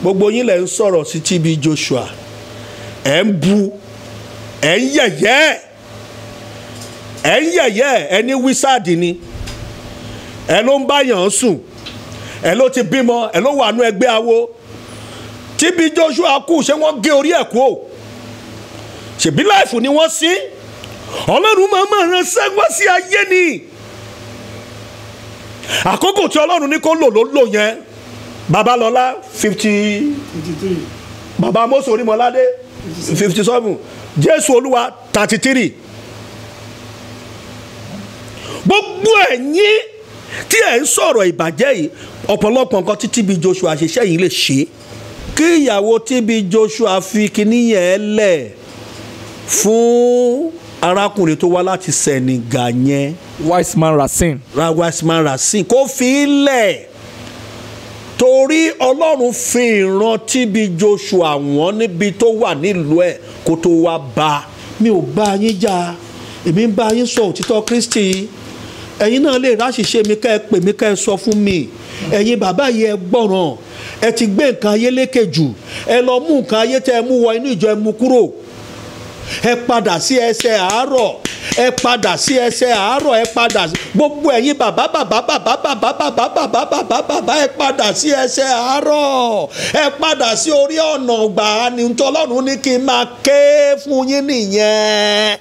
gbogbo yín lẹ̀ ń sọ̀rọ̀ sí TB Joshua ẹ̀ ń bu ẹ̀ ń yẹ̀yẹ́ ẹ̀ ń yẹ̀yẹ́ ẹ̀ ní wísáàdì ni ẹ̀ ló ń báyàn sùn ẹ̀ ló ti bímọ ẹ̀ ló wà nú ẹgbẹ́ awo TB Joshua kú ṣé wọ́n gé orí ẹ̀ kú o ṣèbí láìfù ni wọ́n sí ọlọ́run máa máa ran sẹ́gbọ́n sí ayé ni àkókò tí ọlọ́run ní kó lò ló lò yẹn babalọlá fifty baba mose orímọládé fifty seven jésù olúwa thirty three gbogbo ẹ̀yin tí ẹ̀ ń sọ̀rọ̀ ìbàjẹ́ yìí ọ̀pọ̀lọpọ̀ nǹkan tí TB Joshua ṣiṣẹ́ yìí lè ṣe kí ìyàwó TB Joshua fi kíní yẹn lẹ̀ fún arákùnrin tó wá láti Senegal yẹn wise man Racine. rawasman rasin kó fi í lẹ̀ torí ọlọ́run fi ìran TB Joshua wọ́n níbi tó wà nílùú ẹ̀ kó tó wá bá a mi ò bá yín jà èmi ń bá yín sọ òtítọ́ Kristi ẹ̀yin náà lè ráṣìṣe mi ká ẹ pè mí ká ẹ sọ fún mi ẹ̀yin bàbá yìí ẹ gbọ́ràn ẹ ti gbé nǹkan ayé lékè jù ẹ lọ mú nǹkan ayé tẹ ẹ mú wọ inú ìjọ ẹ mú kúrò ẹ padà sí ẹsẹ̀ àárọ̀ ẹ padà sí ẹsẹ̀ àárọ̀ ẹ padà sí gbogbo ẹ̀yin bàbá bàbá bàbá bàbá bàbá bàbá bàbá bàbá ẹ padà sí ẹsẹ̀ àárọ̀ ẹ padà sí orí ọ̀nà gbà á ní tọ́lọ́run ní kí n máa ké fún yín nìyẹn.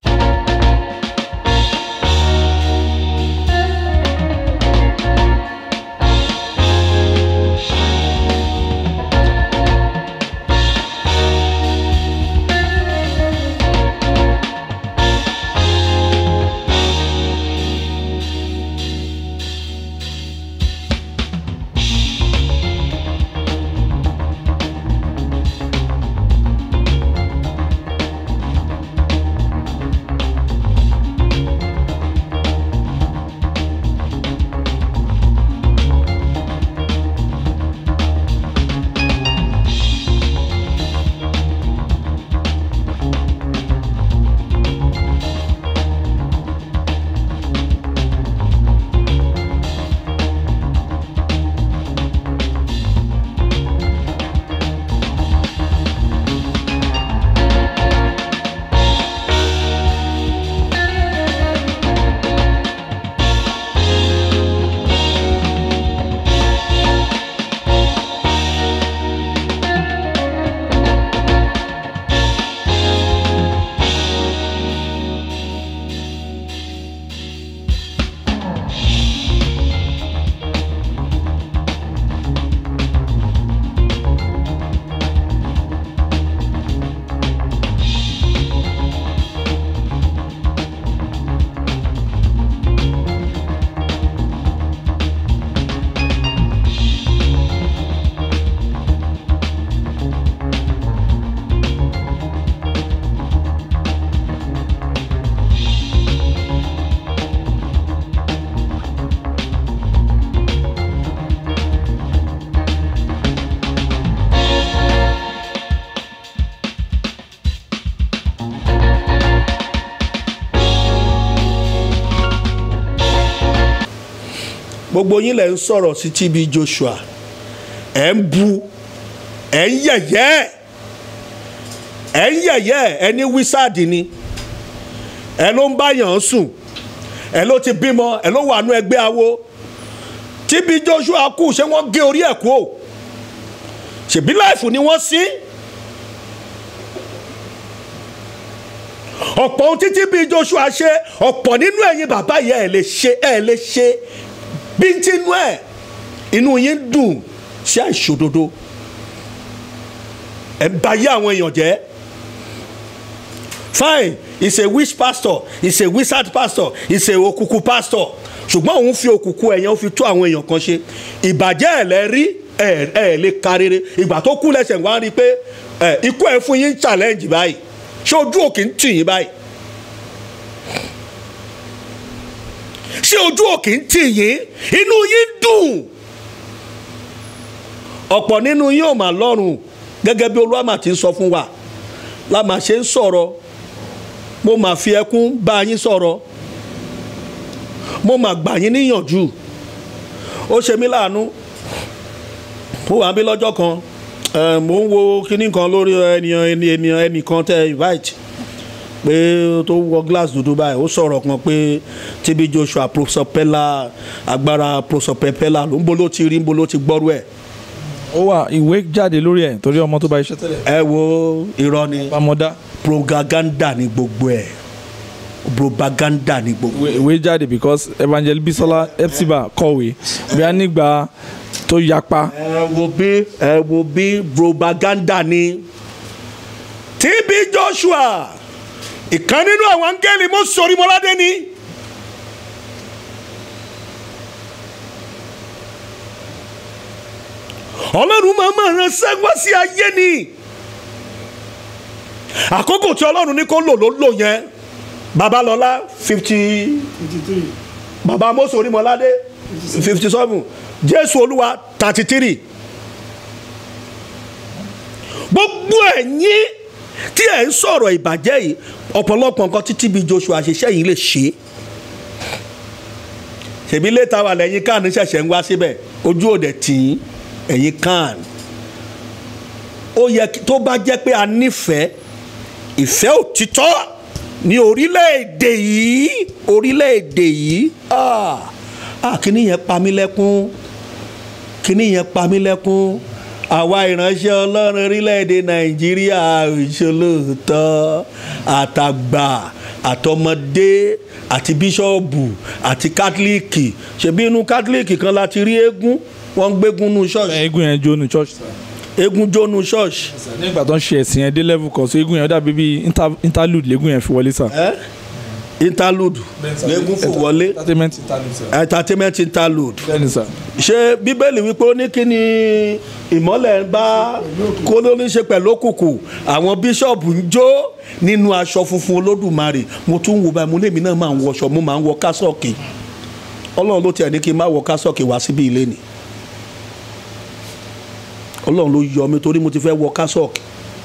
gbogbo yín lẹ̀ ń sọ̀rọ̀ sí TB Joshua ẹ̀ ń bu ẹ̀ ń yẹ̀yẹ́ ẹ̀ ń yẹ̀yẹ́ ẹ̀ ní wísáàdì ni ẹ̀ ló ń báyàn sùn ẹ̀ ló ti bímọ ẹ̀ ló wà nú ẹgbẹ́ awo TB Joshua kú ṣé wọ́n gé orí ẹ̀ kú o ṣèbí láìfù ni wọ́n sí ọ̀pọ̀ ohun tí TB Joshua ṣe ọ̀pọ̀ nínú ẹ̀yin bàbá yìí ẹ̀ lè ṣe ẹ̀ lè ṣe bíntínú ẹ̀ inú yín dùn sí àìṣòdodo ẹ̀ ń bayé àwọn èèyàn jẹ́ fine he's a witch pastor he's a wizard pastor he's a òkùnkùn pastor ṣùgbọ́n òun fi òkùnkùn ẹ̀yàn fi tú àwọn èèyàn kan ṣe ìbàjẹ́ ẹ̀ lẹ́ rí ẹ̀ ẹ̀ lè ka rere ìgbà tó kú lẹ́sẹ̀ wá rí i pé ẹ̀ ikú ẹ̀ fún yín challenge báyìí ṣé ojú òkè ń tì yín báyìí ṣé ojú òkè ń tì yín inú yín dùn ọ̀pọ̀ nínú yín ò mà lọ́rùn gẹ́gẹ́ bí olúwàmà ti ń sọ fún wa la mà ṣe ń sọ̀rọ̀ mo mà fi ẹkún bá yín sọ̀rọ̀ mo mà gbà yín níyànjú ó ṣe mí láàánú ó wà bí lọ́jọ́ kan ẹ mò ń wo kinní kan lórí ènìyàn ènìyàn ẹnìkan tẹ invite pé tó wọ glass dúdú báyìí ó sọ̀rọ̀ kan pé TB Joshua professor Pella agbára professor Pella ló ń bolo ti rí ń bolo ti gbọ́rú ẹ̀ ó wà ìwé jáde lórí ẹ̀ torí ọmọ tó bá iṣẹ́ tẹ́lẹ̀. ẹ wo irọ́ ni pamọ́dá propaganda ni gbogbo ẹ̀ propaganda ni gbogbo ìwé ìwé jáde because evangelist Bisola Epsiba kọ̀wé bí a nígbà tó yapa ẹ wo bí ẹ wo bí propaganda ni TB Joshua ìkan nínú àwọn áńgẹ́lì mọ́ sórí mọ́ládé ni. ọlọ́run máa máa ránṣẹ́ wá sí ayé ni àkókò tí ọlọ́run ní kó lò ló lò yẹn babalọ́lá fifty baba mọ́sọ̀ orímọ̀ládé fifty seven jésù olúwa thirty three gbogbo ẹ̀yin tí ẹ̀ ń sọ̀rọ̀ ìbàjẹ́ yìí ọ̀pọ̀lọpọ̀ nǹkan tí TB Joshua ṣiṣẹ́ yìí lè ṣe ṣèbí létà wà lẹ́yìn kan ṣẹ̀ṣẹ̀ ń wá síbẹ̀ ojú òde tì í ẹ̀yin kan ó yẹ tó bá jẹ́ pé a nífẹ̀ẹ́ ìfẹ́ òtítọ́ ní orílẹ̀-èdè yìí orílẹ̀-èdè yìí ah ah kíní yẹn pa mí lẹ́kún kíní yẹn pa mí lẹ́kún àwa ìránṣẹ́ ọlọ́run orílẹ̀-èdè nàìjíríà ìṣolóòótọ́ àtàgbà àtọmọdé àti bíṣọ́ọ̀bù àti kátólíìkì ṣebí inú kátólíìkì kan láti rí eégún wọ́n ń gbégún nú ṣọ́ọ̀ṣì eégún yẹn jó ní church. eégún jónú ṣọ́ọ̀ṣì. nígbà tó ń ṣe ẹ̀sìn yẹn dé level kan so eégún yẹn ó dàbí bíi inter- interlude lẹ́gùn yẹn fi wọlé sà. ẹ́ interlude lẹ́gún fò wọlé entertainment interlude sà. entertainment interlude bẹ́ẹ̀ni sà. ṣé bíbélì wípé ó ní kí ni ìmọ́lẹ̀ ń bá kó ló ní ṣe pẹ̀lú òkùnkùn àwọn bíṣọ̀bù ń jó nínú aṣọ funfun olódùmarè mo tún wo báyìí mo lèmi náà máa ń wọṣọ mo máa ń wọ kásọ̀kì ọlọ́run ló tiẹ̀ ní kí n má wọ kásọ̀kì wá síbí ilé ni ọlọ́run ló yọ mi torí mo ti fẹ́ wọ kásọ̀kì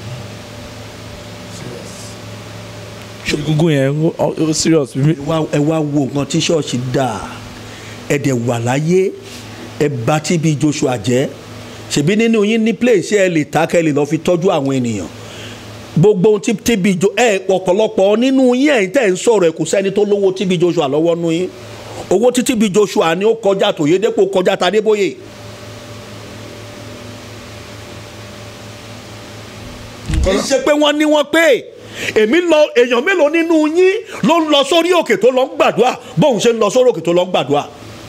egungun yẹn ó ó serious. ẹ wá ẹ wá wo nǹkan tí ṣọ́ọ̀ṣì dà ẹ dẹ̀ wà láyé ẹ bá TB Joshua jẹ́ ṣèbí nínú yín ní place ẹ lè ta kẹ́ ẹ lè lọ́ọ́ fi tọ́jú àwọn ènìyàn gbogbo ohun tí TB Jo ẹ ọ̀pọ̀lọpọ̀ nínú yín ẹ̀yin tẹ̀ ń sọ̀rọ̀ ẹ kò sẹ́ni tó lówó TB Joshua lọ́wọ́ nú yín owó tí TB Joshua ni ó kọjá tòyédépò kọjá tadébóyè kì í ṣe pé wọ́n ní wọ́n pé èmi lọ èèyàn mélòó nínú yín ló ń lọ sórí òkè tó lọ ń gbàdúrà bóun ṣe ń lọ sórí òkè tó lọ ń gbàdúrà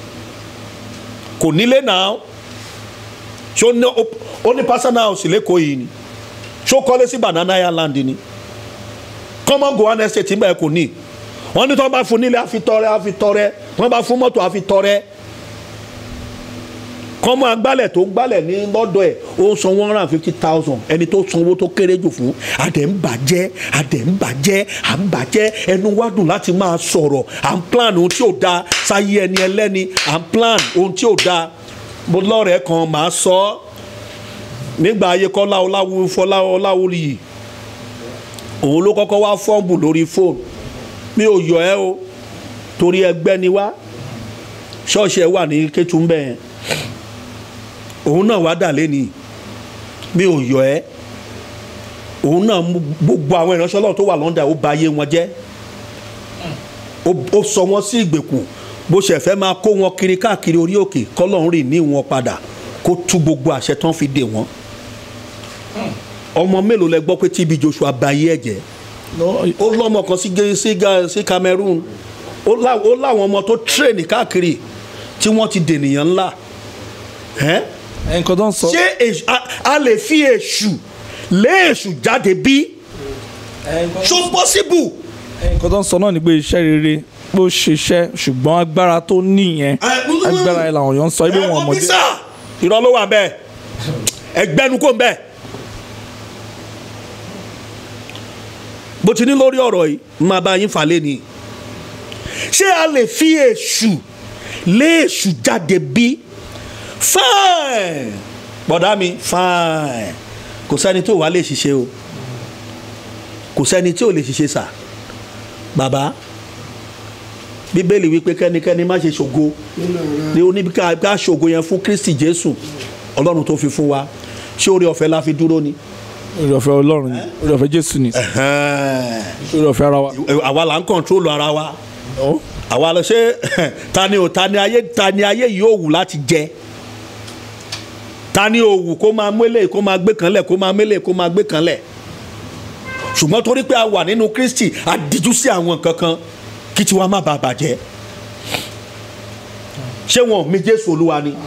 kò nílé náà ṣé ó ní ó ní personal house lẹ́kọ̀ọ́ yìí ni ṣé ó kọ́lé sí banana island ni common gohan estate ń bẹ̀ kò ní wọ́n ní tí wọ́n bá fún nílé àfitọ́rẹ́ àfitọ́rẹ́ wọ́n bá fún mọ́tò àfitọ́rẹ́ kọ́mọ agbálẹ̀ tó gbálẹ̀ ní lọ́dọ̀ ẹ̀ ó san one hundred and fifty thousand ẹni tó sanwó tó kéré jù fún adẹ̀ ń bàjẹ́ adẹ̀ ń bàjẹ́ à ń bàjẹ́ ẹnu wá dùn láti máa sọ̀rọ̀ à ń plan ohun tí ò da sáyé ẹni ẹlẹ́ni à ń plan ohun tí ò da mo lọ́rẹ̀ẹ́ kan màá sọ ọ́ nígbà ayé kọ́lá ọláwú fọlá ọláwúlì yìí òun ló kọ́kọ́ wá fọ́ọ̀mù lórí fóònù mi ò yọ ẹ́ o torí ẹgbẹ́ ni wá ṣọ́ọ̀ṣì ẹ̀ wà ní kétúmbẹ̀ yẹn òun náà wá dà lẹ́ni mi ò yọ ẹ́ òun náà mú gbogbo àwọn ìránṣẹ́ ọlọ́run tó wà lọ́ndà ó ba ayé wọn jẹ́ ó- ó sọ wọn sí ìgbèkùn bó ṣe fẹ́ máa kó wọn kiri káàkiri orí òkè kọ́lọ́run rì ní wọn padà kó tú gbogbo àṣẹ tán fi dè wọ́n ọmọ mélòó lẹ gbọ́ pé TB Joshua ba ayé ẹ̀ jẹ́ ó lọ́mọ kan sí Gé- sí Ga- sí Cameroon ó lá- ó láwọn ọmọ tó tírèènì káàkiri tí wọ́n ti dènìyàn ńlá ẹ́ nǹkan tó ń sọ. ṣé èṣù- a- a lè fi èṣù lé èṣù jáde bí ṣó possible. nǹkan tó ń sọ náà ni pé iṣẹ́ rere pé ó ṣiṣẹ́ ṣùgbọ́n agbára tó níyẹn agbára ẹ̀ làwọn èèyàn ń sọ ibi wọn ọmọdé. ọmọdé. irọ́ ló wà bẹ́ẹ̀ ẹgbẹ́nu kò ń bẹ́ẹ̀. bó ti ní lórí ọ̀rọ̀ yìí máa bá yín fà lé ni ṣé a lè fi èṣù lé èṣù jáde bí fine bọ̀dá mi fine kò sẹ́ni tí ò wá lè ṣiṣẹ́ o kò sẹ́ni tí ò lè ṣiṣẹ́ sà bàbá bíbélì wípé kẹ́nikẹ́ni má ṣe ṣògo ní oníbi ká ká ṣògo yẹn fún kristi jésù ọlọ́run tó fi fún wa ṣé oore ọ̀fẹ́ la fi dúró ni. orí ọ̀fẹ́ ọlọ́run ni orí ọ̀fẹ́ jésù ni orí ọ̀fẹ́ ara wa. àwa là ń kọ̀ntrólù ara wa Ọ́, àwa lọ ṣe ta ni o ta ni ayé ta ni ayé yìí ò wù láti jẹ ta ni ò wù kó máa mélé kó máa gbé kan lẹ̀ kó máa mélé kó máa gbé kan lẹ̀ ṣùgbọ́n torí pé a wà nínú kristi a díjú sí àwọn nǹkan kan kí tiwa má bàa bàjẹ́ ṣé wọn ò mi jésù olúwa ni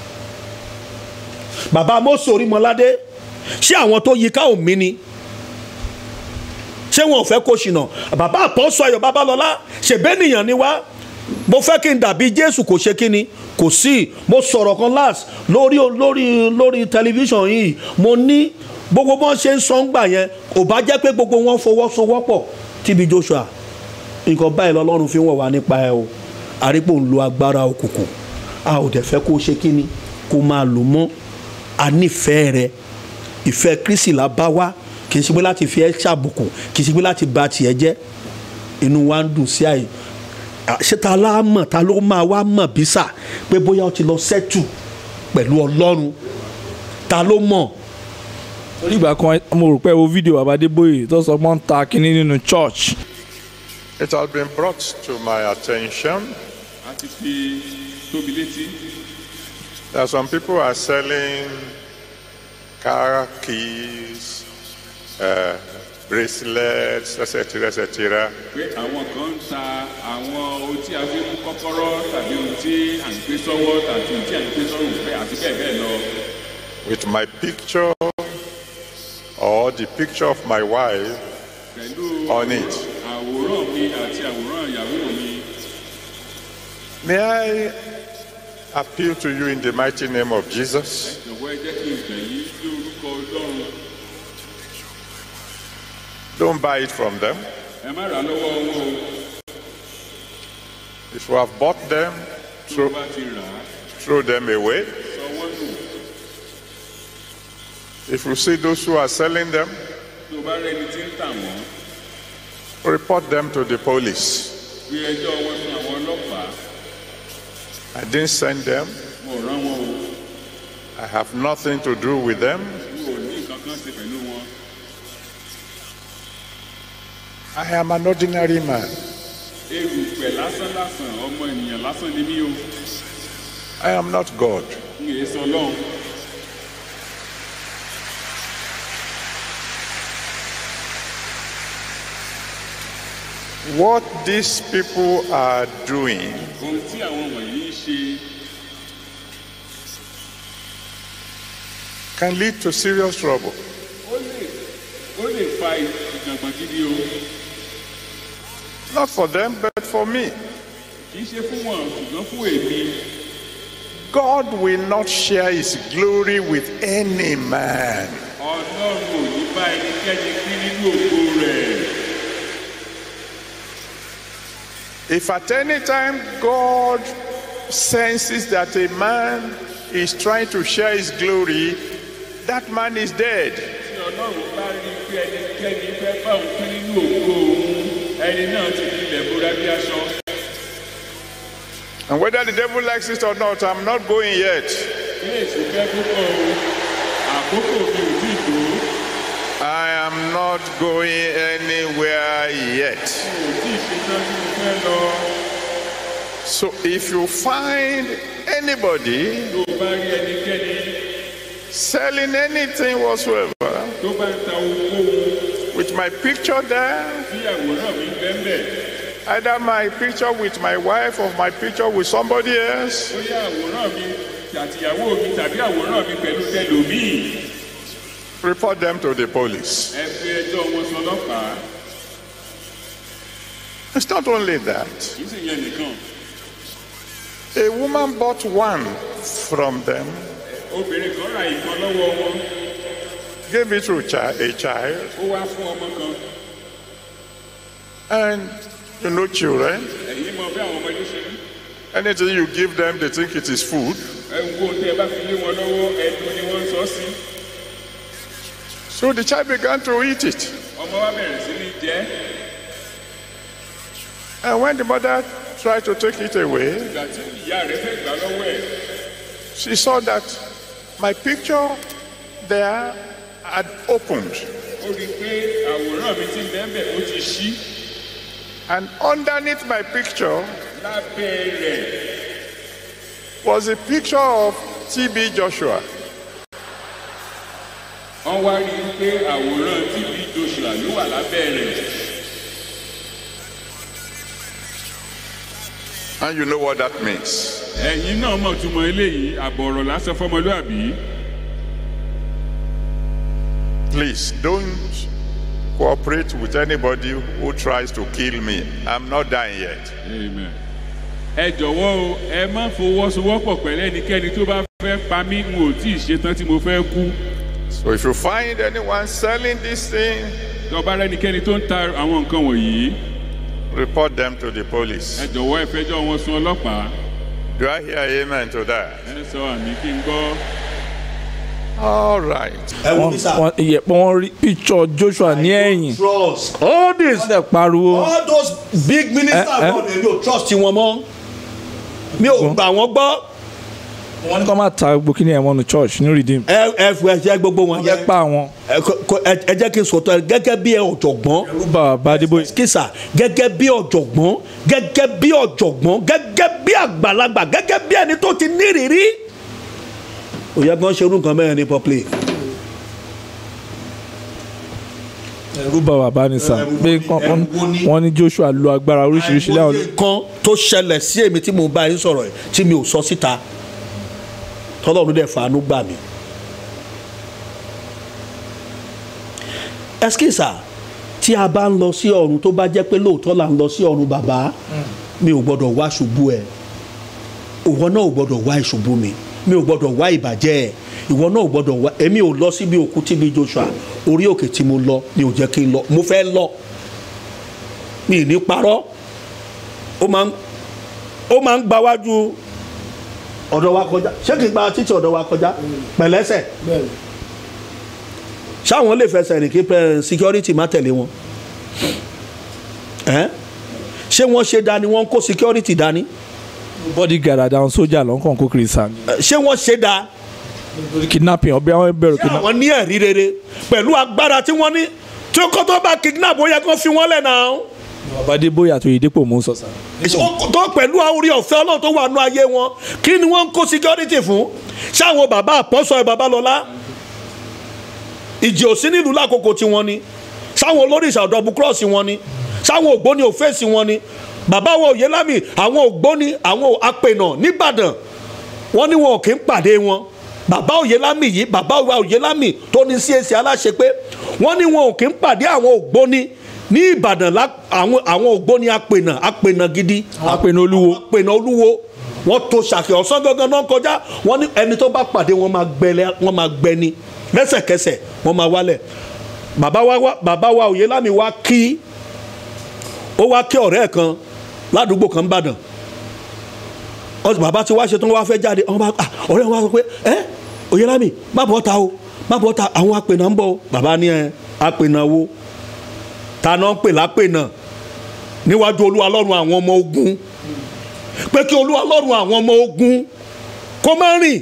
bàbá mọ́sọ̀ orímọládé ṣé àwọn tó yí ká ò mí ni ṣé wọn ò fẹ́ kó ṣìnà bàbá àpọ́sọ ayọ̀ babalọ́lá ṣèbẹ́nìyàn ni wá mo fẹ́ kí n dàbí jésù kò ṣe kí ni kò sí mo sọ̀rọ̀ kan last lórí lórí lórí tẹlifíṣàn yìí mo ní gbogbo wọn ṣe ń sọ ń gbà yẹn ò bá jẹ́ pé gbogbo wọn fọwọ́sowọ́pọ̀ tíbi joshua nǹkan báyìí lọ́lọ́run fi wọ̀n wá nípa ẹ o àrípò ń lo agbára òkùnkùn a ò dẹ̀ fẹ́ kó ṣe kí ni kó máa lò mọ́ a nífẹ̀ẹ́ rẹ ìfẹ́ kristi la bá wá kì í ṣe pé láti fi ẹ́ ṣàbùkù kì í ṣe pé láti ba tiẹ̀ jẹ́ inú wa ń dùn sí àyè à, ṣé ta la mọ̀ ta ló máa wá mọ̀ bí sà pé bóyá o ti lọ sẹ́tù pẹ̀lú ọlọ́run ta ló mọ̀ orí ìgbà kan mo rò pé wo fídíò bàbá adébóyè tó sọ pé wọ́n ń ta kínní nínú church It has been brought to my attention àti fi tóbi létí that some people are selling car keys, uh, bracelets, etc., etc. pé àwọn kan ń ta àwọn ohun tí a fi mú kọ́kọ́rọ́ tàbí ohun tí à ń gbé sọ́wọ́ tàbí ohun tí à ń gbé sọ́rùn pé àti bẹ́ẹ̀ bẹ́ẹ̀ lọ with my picture or the picture of my wife pẹ̀lú on it. àwòrán mi àti àwòrán ìyàwó mi May I appeal to you in the mighty name of Jesus? jọ̀wọ́ ẹ jẹ́ kí n bẹ̀ yín ní orúkọ ọlọ́run Don't buy it from them. ẹ má rà á lọ́wọ́ wọn o If you have bought them, tó throw, bá ti rà á throw them away. sọ wọ́n nù If you see those who are selling them, tó bá rẹni tí ń tà wọ́n report them to the police. gbé ẹjọ́ wọn fún àwọn ọlọ́pàá I didn't send them. mo rán wọn o I have nothing to do with them. mi ò ní nǹkan kan ṣe pẹ̀lú wọn I am an ordinary man. erùpẹ̀ lásán lásán ọmọ ènìyàn lásán ni mí o I am not God. n kì í sọ ọlọ́run What these people are doing ohun tí àwọn wọ̀nyí ń ṣe can lead to serious trouble. ó lè ó lè fa ìjàngbọ̀n gidi o Not for them, but for me. kì í ṣe fún wọn ṣùgbọ́n fún èmi God will not share his glory with any man. ọlọ́run ò ní bá ẹnikẹ́ni pín nínú ògo rẹ̀ If at any time God senses that a man is trying to share his glory, that man is dead. tí ọlọ́run bá rí i pé ẹnikẹ́ni fẹ́ bá òun pín nínú ògo òun ẹni náà ti di ilẹ̀ bóra bí aṣọ And whether the devil likes it or not, I'm not going yet. ilé ìsìnkẹ́ púpọ̀ o àkókò mi ò tí ì tó I am not going anywhere yet. mi ò tí ì ṣetán tí mo fẹ́ lọ So if you find anybody tó bá rí ẹnikẹ́ni selling anything whatsoever tó bá ń ta ohunkóhun with my picture there, tí àwòrán mi ń bẹ́ẹ̀ bẹ́ẹ̀. either my picture with my wife or my picture with somebody else, bóyá àwòrán mi àtìyàwó mi tàbí àwòrán mi pẹ̀lú tẹlòmíì report them to the police. ẹ fi ẹjọ́ wọn sọ ọlọ́pàá It's not only that. kì í sì yẹn nìkan A woman bought one from them, obìnrin kan ra ìkan lọ́wọ́ wọn gave it to a chi- a child, ó wá fún ọmọ kan and you know children, ẹ̀yin mọ bí àwọn ọmọdé ṣe rí anything you give them, they think it is food. ẹ ń wo tẹ ẹ bá fi lé wọn lọ́wọ́ ẹnu ni wọ́n ń sọ sí So the child began to eat it. ọmọ wa bẹ̀rẹ̀ sí ní jẹ́ And when the mother tried to take it away, ìgbà tí ìyá rẹ̀ fẹ́ gbà lọ́wọ́ ẹ̀ she saw that my picture there had opened, ó rí i pé àwòrán mi ti ń bẹ́ẹ̀ bẹ́ẹ̀ ó ti ṣí and underneath my picture lábẹ́ rẹ̀ was a picture of T.B. Joshua. wọ́n wá rí i pé àwòrán tv joshua ló wà lábẹ́ rẹ̀ And you know what that means. ẹ̀yin náà mọ̀ túmọ̀ eléyìí àbọ̀rọ̀ lásán fọmọlúàbí Please don't cooperate with anybody who tries to kill me. I'm not dying yet. amen ẹ jọ̀wọ́ o ẹ má fọwọ́sowọ́pọ̀ pẹ̀lú ẹnikẹ́ni tó bá fẹ́ pa mí n ò tí ì ṣetán tí mo fẹ́ kú So if you find anyone selling this thing, tó bá rẹ́nikẹ́ni tó ń ta àwọn nǹkan wọ̀nyí report them to the ẹ police. jọ̀wọ́ ẹ fẹjọ́ wọn sun ọlọ́pàá Do I hear amen to that? ẹ sọ àmì kí n gbọ́. All right. ẹ wo wọ́n mi sà. wọ́n ìyẹ̀pọ̀ wọn rí picture joshua ní ẹ̀yìn trust all this wọ́n dẹ̀ pariwo all those big ministers Eh, eh. wọn èmi ò trust wọn mọ́ mi ò gbà wọ́n gbọ́ wọ́n ní kó má ta gbogbo kíní ẹ̀ wọnú church ní redeem ẹ ẹ fún ẹ jẹ́ gbogbo wọn wọ́n fẹ́ yẹ pa àwọn ẹ kò- kò- ẹ ẹ jẹ́ kí n sọ̀tọ̀ ẹ gẹ́gẹ́ bí ẹ ọ̀jọ̀gbọ́n rúbà bàdébóyè kìsà gẹ́gẹ́ bí ọ̀jọ̀gbọ́n gẹ́gẹ́ bí ọ̀jọ̀gbọ́n gẹ́gẹ́ bí àgbàlagbà gẹ́gẹ́ bí ẹni tó ti nírìírí òye gan ṣerú nǹkan mẹ́rin ní public rúbà bàbá ni sà Ẹ̀rù pé wo ni- kán- kán- ẹ̀rù wo ni? wọ́n ní joshua lo agbára oríṣiríṣi láwọn kan tó ṣẹlẹ̀ sí èmi tí mo bá yín sọ̀rọ̀ ẹ̀ tí mi ò sọ síta tọ́lọ́run dẹ̀ fàánú gbà mí. ẹskísà tí a bá ń lọ sí ọ̀run tó bá jẹ́ pé lóòótọ́ là ń lọ sí ọ̀run bàbá mi ò gbọ́dọ̀ wá ṣubú ẹ̀ ìwọ náà ò gbọ́dọ̀ wá ìṣubú mi mi ò gbọ́dọ̀ wá ìbàjẹ́ ẹ̀ ìwọ náà ò gbọ́dọ̀ wá èmi ò lọ síbi òkú tíbi joshua orí òkè tí mo lọ mi ò jẹ́ kí n lọ mo fẹ́ lọ mi ì ní parọ́ ó máa ń ó máa ń gba wájú ọ̀dọ̀ wa kọjá ṣé kì í gba títí ọ̀dọ̀ wa kọjá pẹ̀lẹ́sẹ̀ ṣáwọn lè fẹsẹ̀ rìn kí pẹ́ security má tẹ̀lé wọn Ẹ́n? ṣé wọ́n ṣe dání wọ́n ń kó security dání bodyguard àdáwọn sójà lọ́nkàn kó kiri sàn Ẹ́, ṣé wọ́n ṣe dá kidnapping ọbẹ̀ àwọn bẹ̀rù ṣé kidnapping àwọn ní ẹ̀rí rere pẹ̀lú agbára tí wọ́n ní tí ó kọ́ tó bá kidnap ó yẹ kó fi wọ́n lẹ̀ náà bàdébóyè àti oyèdèpọ̀ mò ń sọ sà tó pẹ̀lú orí ọ̀fẹ́ ọlọ́run tó wà nú ayé wọn kí ni wọ́n ń kó security fún ṣáwọn bàbá àpọ́sọ babalọ́lá ìjì òsín nílùú lákòókò tí wọ́n ni ṣáwọn olóríṣà ọ̀dọ́bù kírọ́ọ̀sì wọn ni ṣáwọn ògbóni òfèsì wọn ni bàbá wa òyélámì àwọn ògbóni àwọn apènà nìbàdàn wọ́n ní wọn ò kí ń pàdé wọn bàbá òyélámì yìí bàbá wa òyélámì tó ní CAC aláṣẹ pé wọ́n ní wọn ò kí ń pàdé àwọn ògbóni ní ìbàdàn lá- àwọn àwọn ògbóni apènà apènà gidi apẹ̀nà olúwo apènà olúwo wọ́n tó ṣàkè ọ̀sán gangan náà kọjá wọ́n ní ẹni tó bá pàdé wọn máa gbẹlẹ wọn máa gbẹni lẹ́sẹ̀kẹsẹ̀ wọ́n máa wálẹ̀ bàbá wa wá- bàbá wa òyélámì wá kí ó wá kí ọ̀rẹ́ ẹ̀ kan ládùúgbò kan nìbàdàn Ọ- bàbá tí wàá ṣe tán wàá fẹ́ jáde ọmọ bá- ah, ọ̀rẹ́ wọn wá sọ pé ẹ òyélámì má bọ́ ta o má bọ́ ta àwọn apènà ń bọ̀ o bàbá ní ẹ apènà wo ta náà ń pè lápènà níwájú olúwa lọ́run àwọn ọmọ ogun pé kí olúwa lọ́run àwọn ọmọ ogun kó má rìn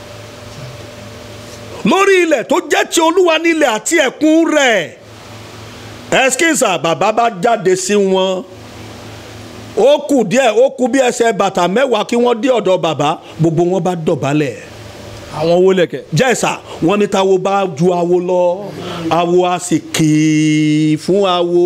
lórí ilẹ̀ tó jẹ́ ti olúwa nílẹ̀ àti ẹ̀kún rẹ̀ ẹskísà bàbá bá jáde sí wọn ó kù díẹ̀ ó kù bí ẹsẹ̀ bàtà mẹ́wàá kí wọ́n dé ọ̀dọ̀ bàbá gbogbo wọn bá dọ̀bálẹ̀ àwọn owó lẹ̀kẹ̀ jẹ́sà wọ́n ní táwo bá ju awo lọ awo a sì kì í fún awo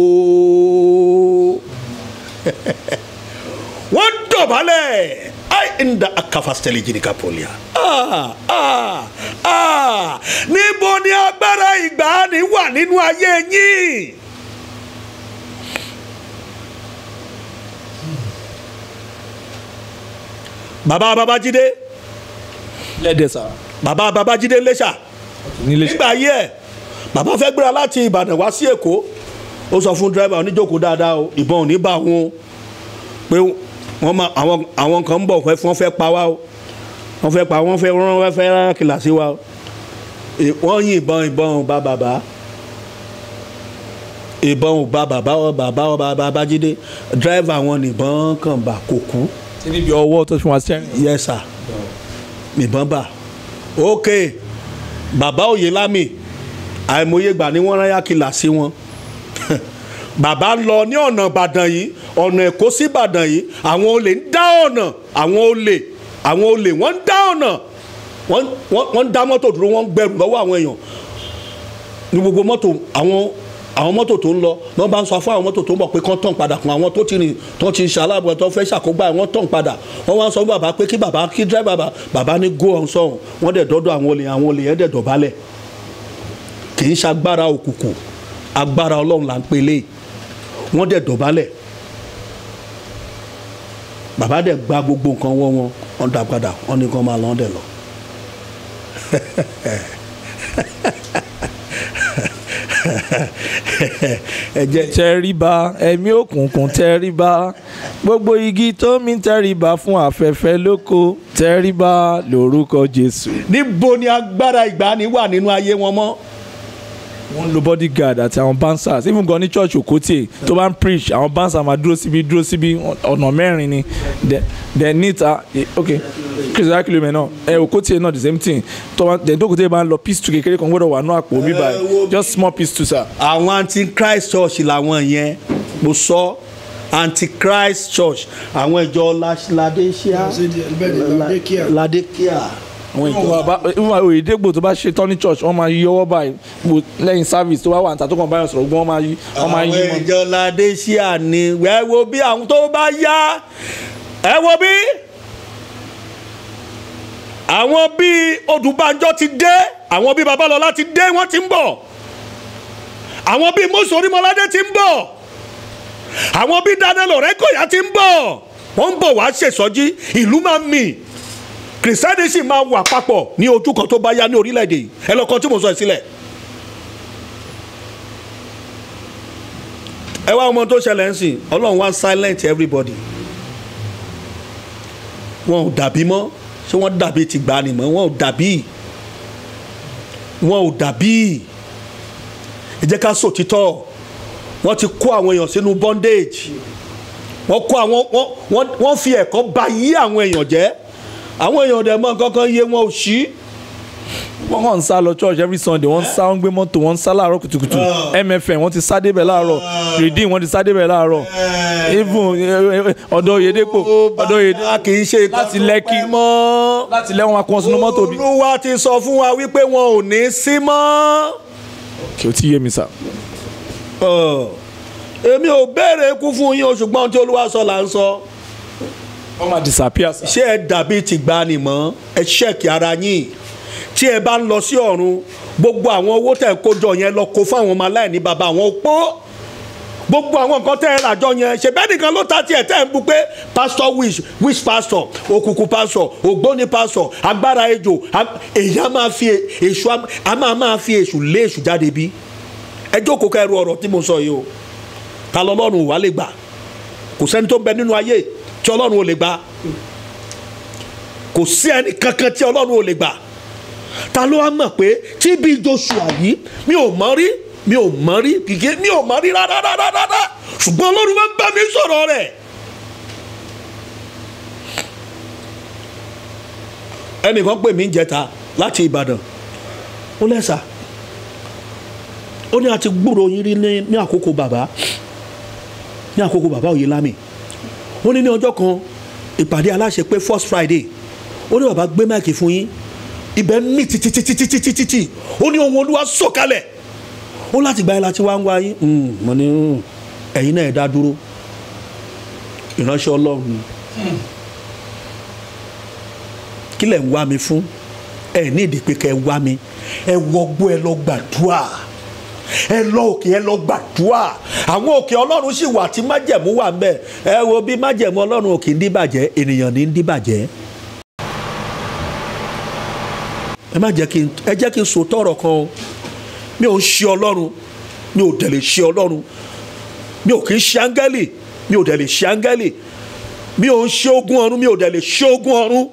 wọ́n dọ̀bálẹ̀ ai nda akafasteli jirika polia ah ah ah níbo ni agbára ìgbàanì wà nínú ayé yín. bàbá babájídé lẹ́dẹ̀ sà bàbá babájídé lẹ́ṣà nílé nígbà ayé ẹ̀ bàbá fẹ́ gbéra láti ìbàdàn wá sí èkó ó sọ fún dírẹ́bà oníjókòó dáadáa o ìbọn ò ní bá wọn o pé wọ́n máa àwọn àwọn kan ń bọ̀ fẹ́ wọ́n fẹ́ pa wá o wọ́n fẹ́ pa wọ́n fẹ́ rán wọ́n fẹ́ rán kìlàsí wa o Ì- wọ́n yin ìbọn ìbọn ò bá bàbá ìbọn ò bá bàbá ọ bàbá ọ bàbá babájídé dírẹ́bà wọn nìbọn kàn bà kò kú tí níbi ọwọ́ tó fi wọn sẹ́yìn yes sir nìbọn bá ok bàbá Oyèlámì àìmọye ìgbà ni wọ́n rán yákìlà sí wọn bàbá ń lọ ní ọ̀nà ìbàdàn yìí ọ̀nà èkó sí ìbàdàn yìí àwọn olè ń dá ọ̀nà àwọn olè àwọn olè wọ́n ń dá ọ̀nà wọ́n wọ́n- wọ́n ń dá mọ́tò dúró wọ́n ń gbẹrù lọ́wọ́ àwọn èèyàn ní gbogbo mọ́tò àwọn àwọn mọ́tò tó ń lọ wọ́n bá ń sọ fún àwọn mọ́tò tó ń bọ̀ pé kán tàn padà fún àwọn tó ti rìn tó ti ṣaláàbọ̀ tó fẹ́ ṣàkógbá ẹ̀ wọ́n tàn padà wọ́n wá ń sọ fún bàbá pé kí bàbá kí dírẹ́bà bàbá bàbá ní go on sọ̀hún wọ́n dẹ̀ dọ́dọ̀ àwọn olè àwọn olè yẹn dẹ̀ dọ̀bálẹ̀ kì í ṣagbára òkùnkùn agbára ọlọ́run là ń pelé wọ́n dẹ̀ dọ̀bálẹ̀ bàbá dẹ̀ gba gbogbo nǹkan wọ́n wọn wọ́n dá padà wọ́n ní kán máa lọ́n dẹ̀ lọ. ẹ jẹ́ tẹríba ẹ̀mí òkùnkùn tẹríba gbogbo igi tó mi tẹríba fún afẹ́fẹ́ lóko tẹríba lórúkọ jésù. níbo ni agbára ìgbani wà nínú ayé wọn mọ́. wọ́n lo bodyguard àti àwọn bouncers even gan ní church okotie tó bá ń preach àwọn bouncers máa dúró síbi dúró síbi ọ̀nà mẹ́rin ni the the níta ok kìsìlá kìlómítà náà ẹ okotie náà the same thing tó bá the okotie bá ń lọ piece two kékeré kan gbọ́dọ̀ wà ní àpò mi báyìí just small piece two sir. àwọn antichrist church làwọn yẹn mo sọ antichrist church àwọn ìjọ ladekia ladekia àwọn ìjọ ìwà òyìnbó tó bá ṣe tán ní church wọ́n máa yí ọwọ́ báyìí wò lẹ́yìn service tó bá wà níta tó kàn báyọ̀ sọ̀rọ̀ gbọ́n wọ́n máa yí wọ́n máa yí àwọn wọn. ìjọ ladekia ni ẹ wo bí àwọn tó bá yá ẹ wo bí àwọn bíi odùbánjọ ti dé àwọn bíi babalọlá ti dé wọ́n ti ń bọ̀ àwọn bíi mọ́sọ̀ orímọ́ládé ti ń bọ̀ àwọn bíi daniel ọ̀rẹ́kọ̀yà ti ń bọ̀ wọ́n ń bọ̀ wá ṣèṣọ́jí ìlú máa mì kìrìsìtẹ́nì sì máa wà papọ̀ ní ojú kan tó bá yá ní orílẹ̀-èdè yìí ẹ lọ́kàn tí mo sọ ẹ sílẹ̀. ẹ wá ọmọ tó ṣẹlẹ̀ ń sìn ọlọ́run wá silent everybody wọn ò dàbí mọ́ ṣé wọ́n dàbí ti gbà ni mọ́ wọn ò dàbí wọn ò dàbí ẹ jẹ́ ká sòtítọ́ wọ́n ti kó àwọn èèyàn sínú bondage wọ́n kó àwọn wọ́n wọ́n wọ́n fi ẹ̀kọ́ ba yí àwọn èèyàn jẹ́ àwọn èèyàn dẹ̀ mọ́ kankan yé wọn ò sí. wọ́n kàn ń sá lọ church every sunday wọ́n ń sá wọ́n ń gbé mọ́tò wọ́n ń sá láàárọ̀ kùtùkùtù mfn wọ́n ti sá débẹ̀ láàárọ̀ redeem wọ́n ti sá débẹ̀ láàárọ̀ even eh, eh, ọ̀dọ̀ Oyèdépò ọ̀dọ̀ Oyèdépò a kì í ṣe láti Lẹ́kì mọ́. láti lẹ́wọ̀n wa kún wọn sínú mọ́tò bí. olúwa ti sọ fún wa wípé wọn ò ní sí mọ́. kí o ti yé mi sá. Ọ̀, èmi ò béèrè ikú fún yín o ṣùgbọ́n ohun tí olúwa sọ là ń sọ. wọ́n máa disappear sá. ṣé ẹ dàbí tìgbani mọ́ ẹ ṣẹ́ẹ̀kì ara yín tí ẹ bá ń lọ sí ọ̀run gbogbo àwọn owó tẹ̀ kó jọ yẹn lọ kó fáwọn ọmọ aláìní bàbá àwọn opó gbogbo àwọn nǹkan tẹ́ ẹ ràjọ yẹn ṣèbẹ́ nìkan ló ta tiẹ̀ tẹ́ ẹ ń bu pé pastor wish wish pastor òkùnkùn pastor ògbóni pastor agbára ejò ag- èyí á máa fi èṣù á- á máa máa fi èṣù lé èṣù jáde bí ẹ jókòó kẹrù ọ̀rọ̀ tí mo sọ yìí o ta lọ́lọ́run wà lè gbà kò sẹ́ni tó ń bẹ nínú ayé tí ọlọ́run ò lè gbà kò sí ẹni kankan tí ọlọ́run ò lè gbà ta ló wá mọ̀ pé tí bí joshua yìí mi ò mọ̀ rí mi ò mọ̀ rí kìkì mi ò mọ̀ rí rárá rárá rárá ṣùgbọ́n ọlọ́run máa ń bá mi sọ̀rọ̀ rẹ̀. ẹnìkan pè mí jẹta láti ìbàdàn ó lẹ́sà ó ní àti gbúrò yín rí ní ní àkókò bàbá ní àkókò bàbá Oyèlámì ó ní ní ọjọ́ kan ìpàdé aláṣẹ pé first friday ó ní bàbá gbé máìkì fún yín ibẹ̀ ń mì títítítítítítítí ó ní ohun olúwa sọ̀kalẹ̀ ó láti gba ẹ láti wá ń wá yín Mm, mo ní mm, ẹ̀yin náà ẹ̀ dá dúró ìránṣẹ́ ọlọ́run ni kí lẹ̀ ń wá mi fún ẹ ní ìdí pé kẹ́ ẹ wá mi ẹ wọgbó ẹ lọ gbàdúrà ẹ lọ òkè ẹ lọ gbàdúrà àwọn òkè ọlọ́run sì wà tí májẹ̀mú wà ń bẹ̀ ẹ wo bí májẹ̀mú ọlọ́run òkè ń díbàjẹ́ ènìyàn ní ń díbàjẹ́ ẹ má jẹ́ kí n ẹ jẹ́ kí n sòótọ́ ọ̀rọ̀ kan o mi ò ń ṣe ọlọ́run mi ò dẹ̀ lè ṣe ọlọ́run mi ò kì í ṣe áńgẹ́lì mi ò dẹ̀ lè ṣe áńgẹ́lì mi ò ń ṣe ogun ọ̀run mi ò dẹ̀ lè ṣe ogun ọ̀run.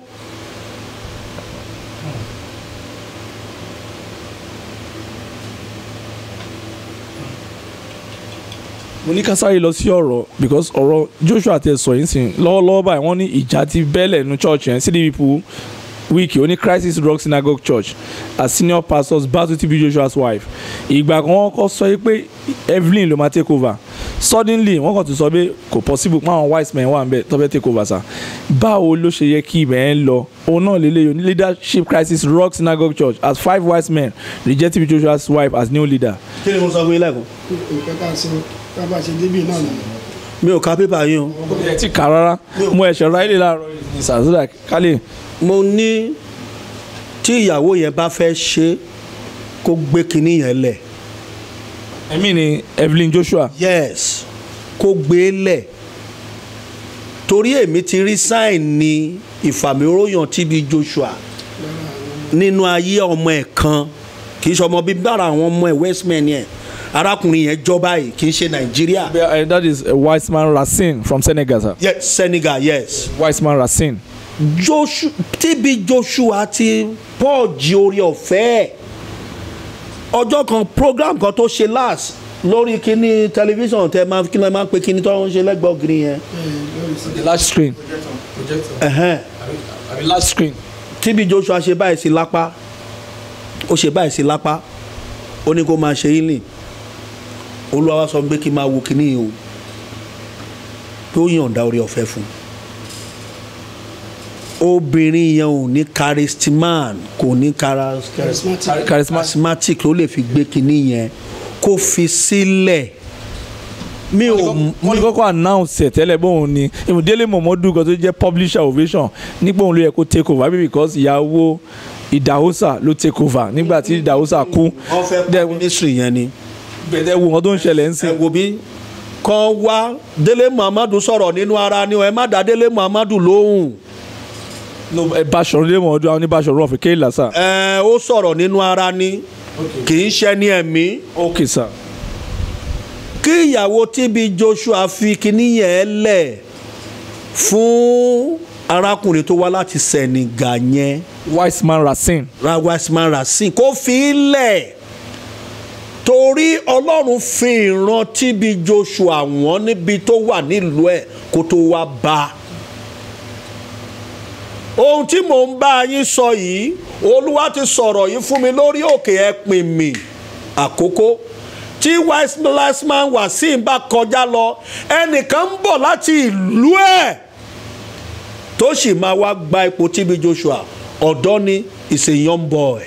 mo ní ká sáré lọ sí ọ̀rọ̀ because ọ̀rọ̀ Joshua tẹ sọ yín sìn lọ́wọ́lọ́wọ́ báyìí wọ́n ní ìjà ti bẹ́lẹ̀ nu church yẹn sí people wiki oní crisis rock synagogue church as senior pastor batu tb joshua's wife ìgbà kan wọ́n kọ́ sọ pé evelyn ló máa take over suddenly wọ́n kàn tún sọ pé kò possible pé àwọn wise men wà ń bẹ̀ tó fẹ́ take over sa báwo ló ṣe yẹ kí ibẹ̀ yẹn lọ òun náà lè léyìn leadership crisis rock synagogue church as five wise men reject tb joshua's wife as new leader kí ni mo sọ fún yín lẹ́kọ̀ọ́ nǹkan tá a sọ tá a bá ṣe débì náà nù. mi ò ka pépà yín o ẹ ti kà rárá mo ẹ̀ṣẹ̀ ráìlì láàárọ̀ ní sàzúdà kálí mo ní tí ìyàwó yẹn bá fẹ́ ṣe kó gbé kinní yẹn lẹ̀ ẹ̀mí ni evelyn joshua yes kó gbé lẹ̀ torí èmi ti rí sign ní ìfàmìróyàn TB Joshua nínú ayé ọmọ ẹ̀ kan kì í ṣe ọmọ bíbí bára àwọn ọmọ ẹ̀ westman yẹn arákùnrin yẹn jọba yìí kì í ṣe Nàìjíríà Uh, that is uh, wiseman racine from senegal sir yes Senegal yes wiseman racine Joshua TB Joshua ti pọ́ọ̀jì orí ọ̀fẹ́ ẹ̀ ọjọ́ kan program kan tó ṣe last lórí kíní tẹlifíṣàn tẹ máa kí ló máa ń pe kíní tó ń ṣe lẹ́gbẹ̀ẹ́ ògiri yẹn the large screen ẹ̀hẹ́n. the large screen TB Joshua ṣe báyìí sí lápá ó ṣe báyìí sí lápá ó ní kó máa ṣe healing olúwa wá sọ pé kí n máa wo kíní yìí o pé ó yànda orí ọ̀fẹ́ fún un obìnrin yẹn ò ní charisman kò ní charis- charismatic charismatic charismatic ló lè fi gbé kíní yẹn kó fi sílẹ̀ mi ò wọ́n ní kọ́kọ́ announce ẹ̀ tẹ́lẹ̀ bóun ni ìmùdílé mọ̀mọ́dún kan tó jẹ́ publisher ovation nígbà òun ló yẹ kó take over maybe because ìyàwó ìdáhùsà ló take over nígbà tí ìdáhùsà kú wọ́n fẹ́ Dẹ̀- pa ministry yẹn ni. bẹ̀rẹ̀ wo nǹkan tó ń ṣẹlẹ̀ ń ẹ sìn wo bí kọ́ wá délé muhammadu sọ̀rọ̀ nínú ara ni o ẹ má dá délé muhammadu lóhùn no ẹ Báṣọ̀run lé mọ̀ọ́dún àwọn oníbàṣọ̀run ọ̀fẹ́ kéèlà sir ẹ ó sọ̀rọ̀ nínú ara ni kì í ṣe ní ẹ̀mí okay sir kí ìyàwó TB Joshua fi kíní yẹn lẹ̀ fún arákùnrin tó wá láti Senegal yẹn wiseman racine rawasman rasin kó fi í lẹ̀ torí ọlọ́run fi ìran TB Joshua wọ́n níbi tó wà nílùú ẹ̀ kó tó wá bá a ohun tí mò ń bá yín sọ yìí olúwa ti sọ̀rọ̀ yìí fún mi lórí òkè ẹ̀pìn mi àkókò tí wiseman wasim bá kọjá lọ ẹnìkan ń bọ̀ láti ìlú ẹ̀ tó sì máa wá gba ipò TB Joshua ọ̀dọ́ ni is a young boy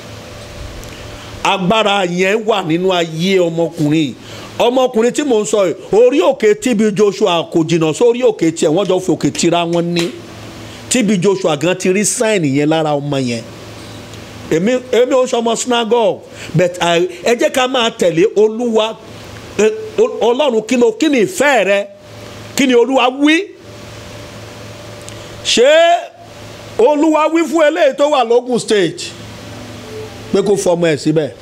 agbára yẹn wà nínú ayé ọmọkùnrin ọmọkùnrin tí mò ń sọ yìí orí òkè TB Joshua kò jìnnà sórí òkè tiẹ̀ wọ́n jọ fi òkè tira wọn ní TB Joshua gan ti rí sáìnì yẹn lára ọmọ yẹn èmi èmi ò sọmọ synagogue but I- ẹ jẹ́ ká máa tẹ̀lé olúwa ẹ, Ol- ọlọ́run kí ló kí ni ìfẹ́ rẹ kí ni olúwa wí ṣé olúwa wí fún eléyìí tó wà lógùn stage pé kó fọmọ ẹ̀ síbẹ̀.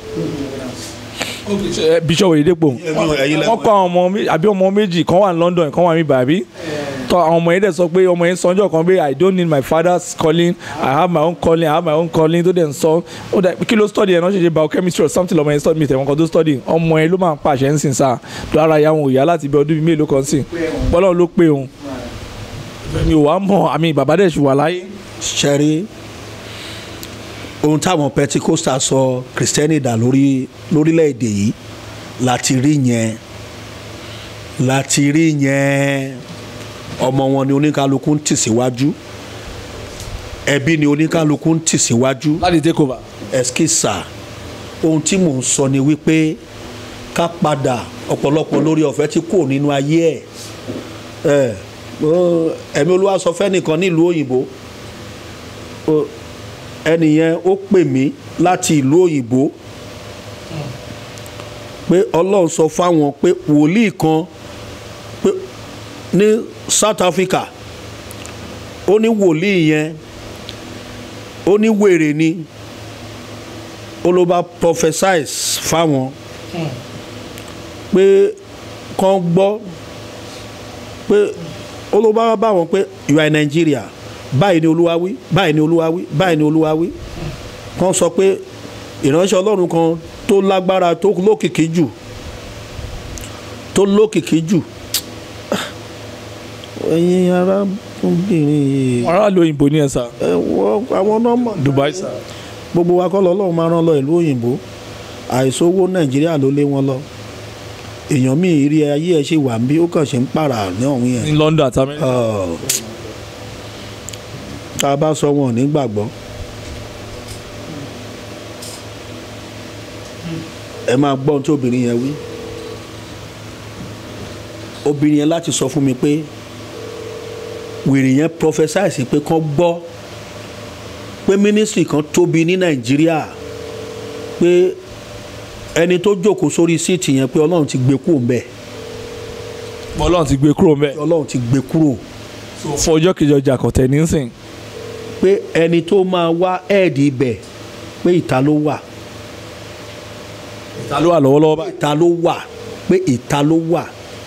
Eh, bishop oyedepo ẹ̀yin lẹ wọ́n kọ́ àwọn ọmọ mé- àbí ọmọ méjì kan wà ní London kan wà ní bàbí tọ àwọn ọmọ yẹn dẹ̀ sọ pé ọmọ yẹn sọjọ́ kan pé I don't need my father's calling I have my own calling I have my own calling tó dẹ̀ ń sọ ó dẹ̀ kí ló study ẹ̀ náà ṣe ṣe biochemistry or something lọ́mọ yẹn study mi tẹ̀wọ́n kan tó study ọmọ yẹn ló máa ń pàṣẹ ń sìn sáà tó ara ya wọn ò yá láti bí ọdún bíi mélòó kan sìn bọ́lá ló pé òun mi ò wá mọ̀ àmì bàbá dẹ̀ ṣì wà láyé ṣẹ́rí ohun táwọn pentikosta sọ kristẹni dà lórí lórílẹ̀‐èdè yìí láti rí yẹn láti rí yẹn ọmọ wọn ni oníkálukú ń tì síwájú ẹbí ni oníkálukú ń tì síwájú láti take over. ẹskísà ohun tí mò ń sọ ni wípé ká padà ọ̀pọ̀lọpọ̀ lórí ọ̀fẹ́ tí kò nínú ayé ẹ̀ ẹ̀ ó- ẹ̀mí olúwa sọ fẹ́nìkan nílùú òyìnbó ó- ẹnìyẹn ó pè mí láti ìlú òyìnbó pé ọlọ́run sọ fáwọn pé wòlíì kan pé ní South Africa ó ní wòlíì yẹn ó ní wèrè ni ó ló bá prophesize fáwọn pé kàn gbọ́ pé ó ló bá bá wọn pé you are in Nigeria báyìí ni olúwa wí báyìí ni olúwa wí báyìí ni olúwa wí kàn sọ pé ìránṣẹ́ ọlọ́run kan tó lágbára tó lókìkí jù tó lókìkí jù ẹ̀yin arábìnrin yìí aráàlú òyìnbó ní ẹ sà ẹ wọ àwọn nọ́mbà Dubai sà gbogbo wa kọ́ lọ́lọ́run máa rán lọ ìlú òyìnbó àìsówó nàìjíríà ló lé wọn lọ èèyàn míì rí ayé ẹ ṣe wà ń bí ó kàn ṣe ń pààrà ní ọ̀hún yẹn ní London àti America Ọ̀, tá a bá sọ wọn ò ní gbàgbọ́ ẹ máa gbọ́ ohun tí obìnrin yẹn wí obìnrin yẹn láti sọ fún mi pé wèrè yẹn prophesy pé kán gbọ́ pé ministry kan tóbi ní nàìjíríà pé ẹni tó jókòó sórí síìtì yẹn pé ọlọ́run ti gbé kúrò ńbẹ̀ Ọlọ́run ti gbé kúrò mẹ́ ọlọ́run ti gbé kúrò fún ọjọ́ kejì ọjà kọ̀tẹ́ nísìn pé ẹni tó máa wá ẹ̀ẹ́dì ibẹ̀ pé ìta ló wà ta ló wà lọ́wọ́lọ́wọ́ báyìí ìta ló wà pé ìta ló wà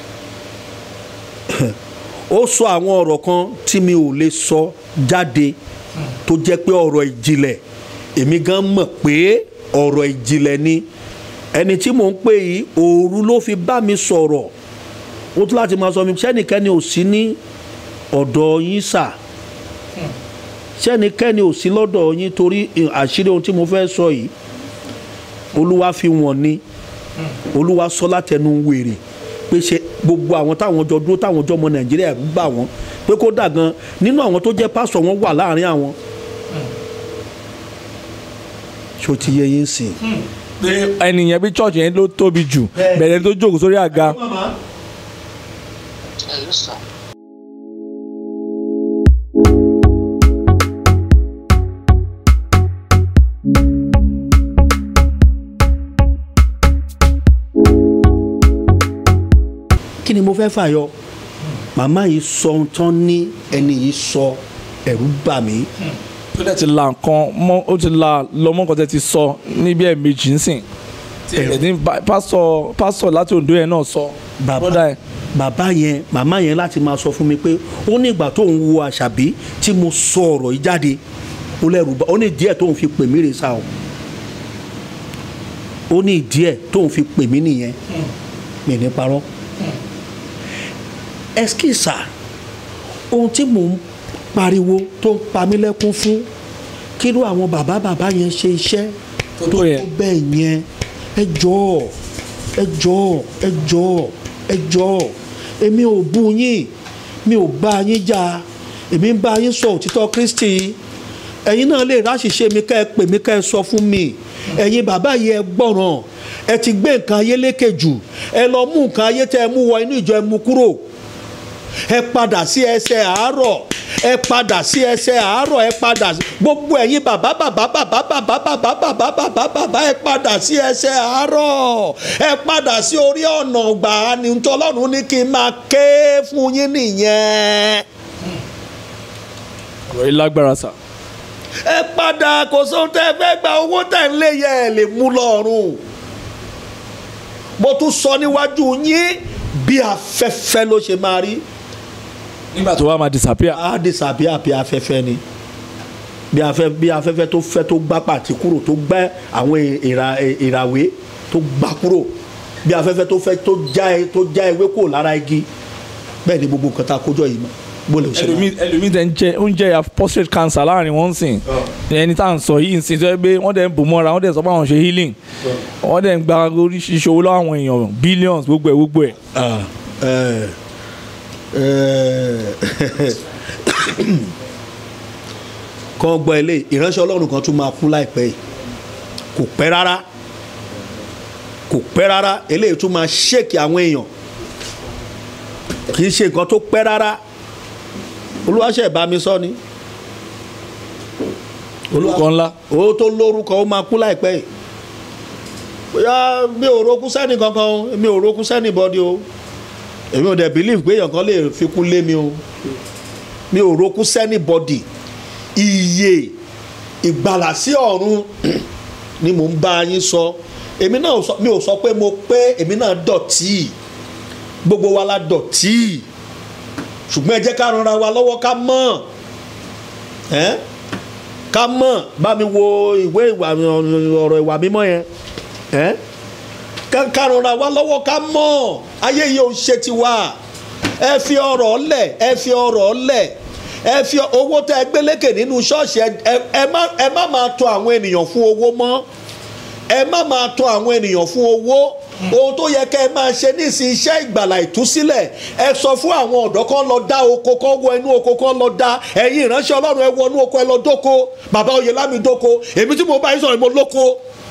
ó sọ àwọn ọ̀rọ̀ kan tí mi ò lè sọ jáde tó jẹ́ pé ọ̀rọ̀ ìjìnlẹ̀ èmi gan mọ̀ pé ọ̀rọ̀ ìjìnlẹ̀ ni ẹni tí mò ń pè yìí òru ló fi bá mi sọ̀rọ̀ ó tún láti máa sọ mi sẹ́nìkẹ́ni ò sí ní ọ̀dọ̀ yín sà sẹ́nìkẹ́ni ò sí lọ́dọ̀ yín torí àṣírí ohun tí mo fẹ́ sọ yìí olúwa fi wọ̀n ni olúwa sọ látẹnu wèrè pé ṣe gbogbo àwọn táwọn jọ dúró táwọn jọ ọmọ nàìjíríà gbà wọ́n pé kó dà gan nínú àwọn tó jẹ́ pásọ̀ wọn wà láàrin àwọn. ṣó ti yẹ yín sìn. pé ẹnìyẹn bí church yẹn ló tóbi jù bẹ̀rẹ̀ tó jókòó sórí àga Hello, sir. kí ni mo fẹ́ fàyọ màmá yìí sọ ohun tán ní ẹni yìí sọ ẹ̀rù bà mí. tó dẹ̀ ti la nǹkan mọ́ ó ti la lọ́mọ́ nǹkan tẹ́ ti sọ níbi ẹ̀ méjì ńsìn ẹ̀ẹ́dì pásọ̀ pásọ̀ láti Oǹdó yẹn náà sọ bàbá brother ẹ̀ bàbá yẹn màmá yẹn láti máa sọ fún mi pé ó ní ìgbà tó ń wo àṣàbí tí mo sọ ọ̀rọ̀ yìí jáde ó lẹ́rù bá ó ní díẹ̀ tó ń fi pè mí rè sá o ó ní díẹ̀ tó ń fi pè mí nìyẹn mi ní parọ́ ẹskísà ohun tí mò ń pariwo tó ń pa mí lẹ́kún fún kí ló àwọn bàbá bàbá yẹn ṣe iṣẹ́ Tó tó yẹn. bẹ́ẹ̀ yẹn ẹ jọ̀ọ́ ẹ jọ̀ọ́ ẹ jọ̀ọ́ ẹ jọ̀ọ́ èmi ò bú yín mi ò bá yín jà èmi ń bá yín sọ òtítọ́ Kristi ẹ̀yin náà lè ráṣìṣe mi ká ẹ pè mí ká ẹ sọ fún mi ẹ̀yin bàbá yìí ẹ gbọ́ràn ẹ ti gbé nǹkan ayé lékè jù ẹ lọ mú nǹkan ayé tẹ ẹ mú wọ inú ìjọ ẹ mú kúrò ẹ padà sí ẹsẹ̀ àárọ̀ ẹ padà sí ẹsẹ̀ àárọ̀ ẹ padà sí gbogbo ẹ̀yin bàbá bàbá bàbá bàbá bàbá bàbá bàbá bàbá ẹ padà sí ẹsẹ̀ àárọ̀ ẹ padà sí orí ọ̀nà gbà ní tọ́lọ́run ní kí n máa ké fún yín nìyẹn ọ̀rọ̀ yìí lágbára sà ẹ padà kò sóhun tẹ́ ẹ fẹ́ gba owó tẹ̀ ń lé yẹ ẹ lè mú lọ́rùn mo tún sọ níwájú yín bí afẹ́fẹ́ ló ṣe máa rí nígbà tó wá máa disappear á disappear bí afẹ́fẹ́ ni bí afẹ́ bí afẹ́fẹ́ tó fẹ́ tó gbá pàtí kúrò tó gbẹ́ àwọn ìrà ìràwé tó gbá kúrò bí afẹ́fẹ́ tó fẹ́ tó já ẹ tó já ewé kúrò lára igi bẹ́ẹ̀ ni gbogbo nǹkan tá a kójọ yìí mọ́ bó lè ṣe máa. ẹlòmíì ẹlòmíì tẹ ń jẹ oúnjẹ ya prostate cancer láàrin wọn sìn ẹni tá à ń sọ yìí ń sìn tó yẹ pé wọ́n dẹ̀ ń bò mọ́ra wọ́n dẹ̀ sọ pé àwọn ṣe healing wọ́n dẹ̀ ń gba oríṣiríṣi owó lọ́wọ́ àwọn èèyàn billions gbogbo ẹ̀ gbogbo ẹ̀ Ah, eh, eh, kan gbọ́ ilé ìránṣẹ́ ọlọ́run kan tún máa kú láìpẹ́ yìí kò pẹ́ rárá kò pẹ́ rárá eléyìí tún máa ṣèkì àwọn èèyàn kì í ṣe nǹkan tó pẹ́ rárá olúwaṣẹ́ bá mi sọ ni orúkọ ńlá ó tó lórúkọ ó máa kú láìpẹ́ yìí bóyá mi ò roku sẹ́ni kankan o mi ò roku sẹ́ni bọ́dí o èmi ò dẹ̀ believe pé èèyàn kan lè fi kún lé mi o mi ò roku sẹ́ni bọ́dí iye ìgbàlà sí ọ̀run ni mò ń bá yín sọ èmi náà ò sọ- mi ò sọ pé mo pé èmi náà dọ̀tí gbogbo wa la dọ̀tí ṣùgbọ́n ẹ jẹ́ ká ranra wa lọ́wọ́ ká mọ̀ ẹ́ ká mọ̀ bá mi wo ìwé ìwà ọ̀rọ̀ ìwà mímọ́ yẹn ẹ́ ká ká ranra wa lọ́wọ́ ká mọ̀ ayé yìí ò ń ṣe tiwa ẹ fi ọ̀rọ̀ lẹ̀ ẹ fi ọ̀rọ̀ lẹ̀ ẹ fi owó tẹ ẹ gbélékè nínú ṣọ́ọ̀ṣì ẹ- ẹ- ẹ má ẹ má máa tọ àwọn ènìyàn fún owó mọ́ ẹ má máa tọ àwọn ènìyàn fún owó ohun tó yẹ kẹ́ ẹ máa ṣe nísìnyí iṣẹ́ ìgbàlà ìtúsílẹ̀ ẹ sọ fún àwọn ọ̀dọ́ kan lọ dá oko kan wọ inú oko kan lọ dá ẹ̀yin ìránṣẹ́ ọlọ́run ẹ wọ inú oko ẹ lọ dóko bàbá oyèlámi dóko èmi tí mo bá yín sọ̀rọ̀ mo lóko.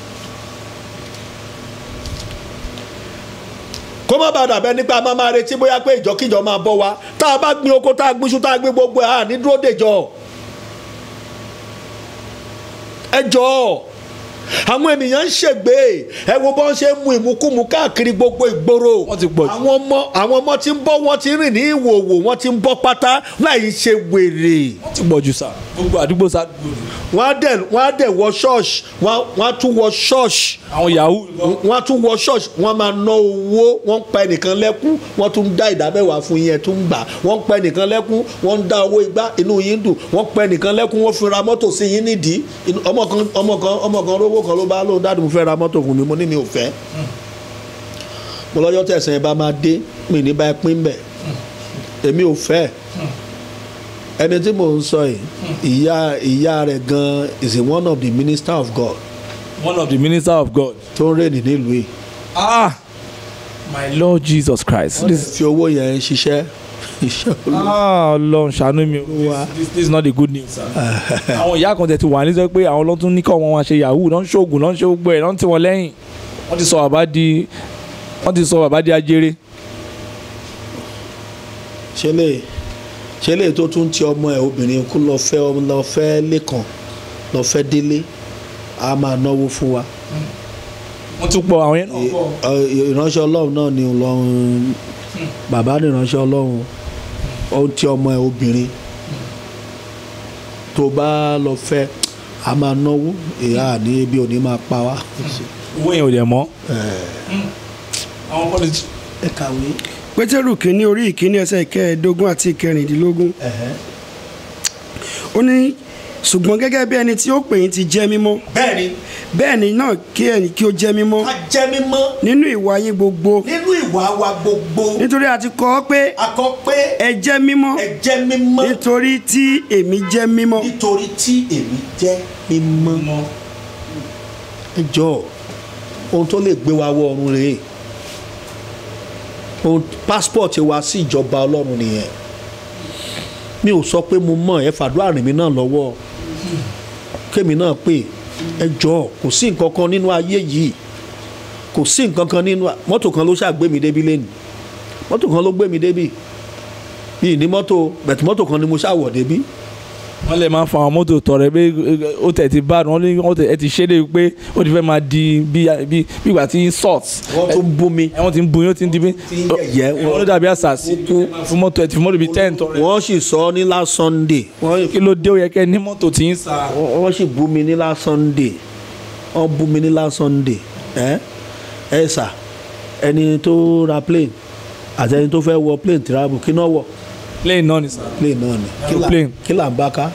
kó má bàa dàbẹ́ nípa a máa máa retí bóyá pé ìjọkíjọ máa bọ́ wa tá a bá gbin oko tá a gbin iṣu tá a gbin gbogbo ẹ̀ à ní dúró dèjọ́ ẹ jọ̀ọ́ àwọn ènìyàn ń ṣègbè ẹ wo bọ́n ṣe ń mu ìmukúmu káàkiri gbogbo ìgboro Wọ́n ti pọ̀ jù. àwọn ọmọ àwọn ọmọ tí ń bọ́ wọ́n ti ń rìn ní ìwòwò wọ́n ti ń bọ́ pátá láì ṣe wèrè wọ́n ti pọ̀ jù sá gbogbo àdúgbò sá dùgbò ni. wọ́n á dẹ̀ wọ́n á dẹ̀ wọ ṣọ́ọ̀ṣì wọ́n á- wọ́n á tún wọ ṣọ́ọ̀ṣì àwọn yahoo wọ́n á tún wọ ṣọ́ọ̀ṣì wọ́n máa ná owó wọ́n ń pa ẹnìkan lẹ́kún wọ́n tún ń dá ìdámẹ́wàá fún yín ẹ̀ tún ń gbà wọ́n ń pa ẹnìkan lẹ́kún wọ́n ń dá owó igbá inú yín dùn wọ́n pa ẹnìkan lẹ́kún wọ́n fi ra mọ́tò sí yín nídìí Inú- ọmọ kan ọmọ kan ọmọ kan rówó kan ló bá lóun dáàdì mo fẹ́ ra mọ́tò fún mi mo ní mi ò fẹ́ mo lọ́jọ́ tẹ̀sán yẹn bá máa dé mi ní bá ẹ pín bẹ̀ èmi ò fẹ́ ẹni tí mò ń sọ yìí ìyá ìyá rẹ̀ gan is a one of the minister of God one of the minister of God. tó ń rèé nílùú yìí ah my lord jesus christ. this fi owó yẹn ṣiṣẹ́ iṣẹ́ olú. ah ọlọ́run ṣàánú mi o Wa. this this is not the good news sir. àwọn ìyá kan tẹ̀ ti wà ní sọ pé àwọn ọlọ́tún ní kọ́ wọn wá ṣe yahoo lọ́n ṣoògùn lọ́n ṣe gbogbo ẹ̀ lọ́n tí wọ́n lẹ́yìn wọ́n ti sọ bàbá di wọ́n ti sọ bàbá di ajere. ṣe lè ṣe lè tó tún ti ọmọ ẹ obìnrin kú lọ fẹ́ ọmọ lọ fẹ́ lẹ́kàn lọ fẹ́ délé a máa náwó fún wa wọ́n tún pọ̀ àwọn yẹn náà pọ̀. Ẹ- ìránṣẹ́ ọlọ́run náà ni ọlọ́run bàbá ní ìránṣẹ́ ọlọ́run ó ń ti ọmọ ẹ obìnrin tó bá lọ fẹ́ a máa náwó ìyá ní ebi òní máa pa wá. owó yẹn ò dẹ̀ mọ́. àwọn politics. ẹ kàwé. pétérù kínní orí ìkíní ẹsẹ̀ ìkẹẹ̀ẹ́dógún àti ìkẹrìndínlógún ó ní ṣùgbọ́n gẹ́gẹ́ bí ẹni tí ó pè yín ti jẹ́ mímọ́ bẹ́ẹ̀ni bẹ́ẹ̀ ni náà kí ẹ̀yin kí ó jẹ́ mímọ́ ká jẹ́ mímọ́ nínú ìwà yín gbogbo nínú ìwà wa gbogbo nítorí a ti kọ ọ́ pé a kọ pé ẹ jẹ́ mímọ́ ẹ jẹ́ mímọ́ nítorí tí èmi jẹ́ mímọ́ nítorí tí èmi jẹ́ mímọ́. ẹ jọ ohun tó lè gbé wa wọ ọ̀run rèé ohun passport wa sí ìjọba ọlọ́run nìyẹn mi ò sọ pé mo mọ̀ ẹ fàdúrà rìn mí náà lọ́wọ́ kémi náà pè ẹ jọ kò sí nǹkan kan nínú ayé yìí kò sí nǹkan kan nínú mọ́tò kan ló ṣàgbé mi débi lẹ́nu mọ́tò kan ló gbé mi débi yìí ní mọ́tò bẹ̀tù mọ́tò kan ni mo ṣàwọ̀ débi wọ́n lè máa fa àwọn mọ́tò tọrẹ pé ó tẹ̀ ti bá wọ́n ní wọ́n tẹ̀ ẹ ti ṣe é débi pé ó ti fẹ́ máa di bí bí bí ìgbà tí salt wọ́n tún bú mi ẹ wọ́n ti ń bu yín ó ti ń di bí Ti ń yẹ̀yẹ́, wọ́n ló dàbí àṣàṣì fún mọ́tò ẹ ti fi mọ́tò bíi ten tọrẹ wọ́n sì sọ ọ́ ní last sunday wọ́n kí ló dé ó yẹ kẹ́ ní mọ́tò tí ń sa wọ́n sì bú mi ní last sunday wọ́n bú mi ní last sunday ẹ ẹ sà ẹni tó ra plane àti ẹni tó fẹ́ wọ plane travel kí náà wọ̀ plane náà ni sa plane náà ni Kí là- Aeroplane. kí là ń bá ká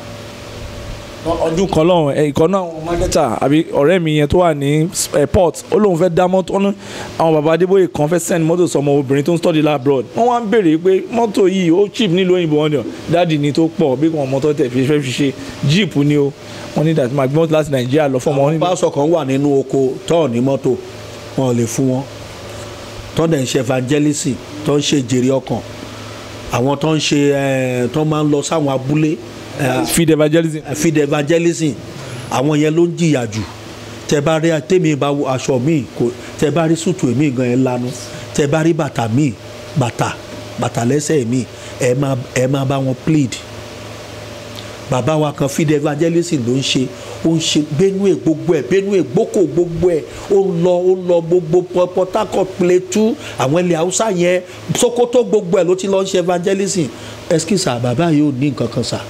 ọdún kan lọ́hùn ẹ ìkan náà àwọn mákẹ́tà àbí ọ̀rẹ́ mi yẹn tó wà ní airport ó lóun fẹ́ dá mọ́tò ọ̀nà àwọn bàbá adébóyè kan fẹ́ send mọ́tò sọmọ obìnrin tó ń study labroad wọ́n wá ń béèrè pé mọ́tò yìí ó cheap nílùú òyìnbó wọn ni ọ dáàdì ni tó pọ̀ bí wọn mọ́tò tẹ̀ fi fẹ́ fi ṣe jeep ni o wọ́n ní dàtí máa gbé mọ́tò láti nàìjíríà lọ fọ́mọ wọn ní pásọ kan wà nínú oko tọ́ọ̀ ní mọ́tò wọn ò lè fún wọn tọ́ dẹ̀ ń ṣe evangelism tó ń ṣe jèrè ọkàn àwọn tó ń ṣe ẹ̀ tó máa ń lọ sáwọn abúlé ẹ̀, feed evangelism feed evangelism àwọn yẹn ló ń jìyà jù tẹ bá rí tèmi bá wo aṣọ míì kò tẹ bá rí sùtù èmi gan ẹ lanu tẹ bá rí bàtà míì bàtà bàtà lẹ́sẹ̀ míì ẹ máa ẹ máa bá wọn plead bàbá wa kan feed evangelism ló ń ṣe ó ń ṣe benue gbogbo ẹ benue gboko gbogbo ẹ ó ń lọ ó ń lọ gbogbo Port- Port Harcourt Plateau àwọn ilẹ̀ haúsá yẹn Sokoto gbogbo ẹ ló ti lọ ń ṣe evangelism ẹskísà bàbá yìí ò ní nǹkan kan sà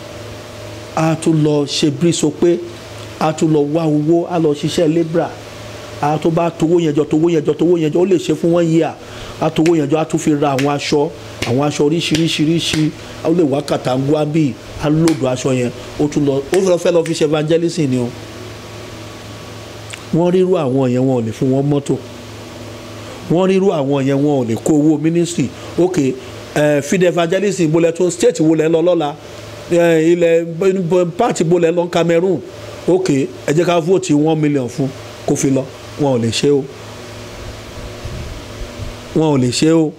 a tún lọ ṣe bírísọ pé a tún lọ wá owó a lọ ṣiṣẹ́ labra a tó bá towó yẹn jọ towó yẹn jọ towó yẹn jọ ó lè ṣe fún wọn yíyà a towó yẹn jọ a tún fi ra àwọn aṣọ àwọn aṣọ oríṣiríṣiríṣi a ó lè wá kàtàngúà bíi a lòdù aṣọ yẹn ó tún lọ ó fẹ́ fẹ́ lọ fi ṣe evangelism ni o wọ́n rírú àwọn yẹn wọn ò lè fún wọn mọ́tò wọ́n rírú àwọn yẹn wọn ò lè kó owó ministry ok ẹ field evangelism bolẹ̀ tún state wo lẹ̀ ń lọ lọ́la ẹ ilẹ̀ party bo lẹ̀ ń lọ Cameroon ok ẹ jẹ́ ká vote one million fún kó fi lọ wọn ò lè ṣe o wọn ò lè ṣe o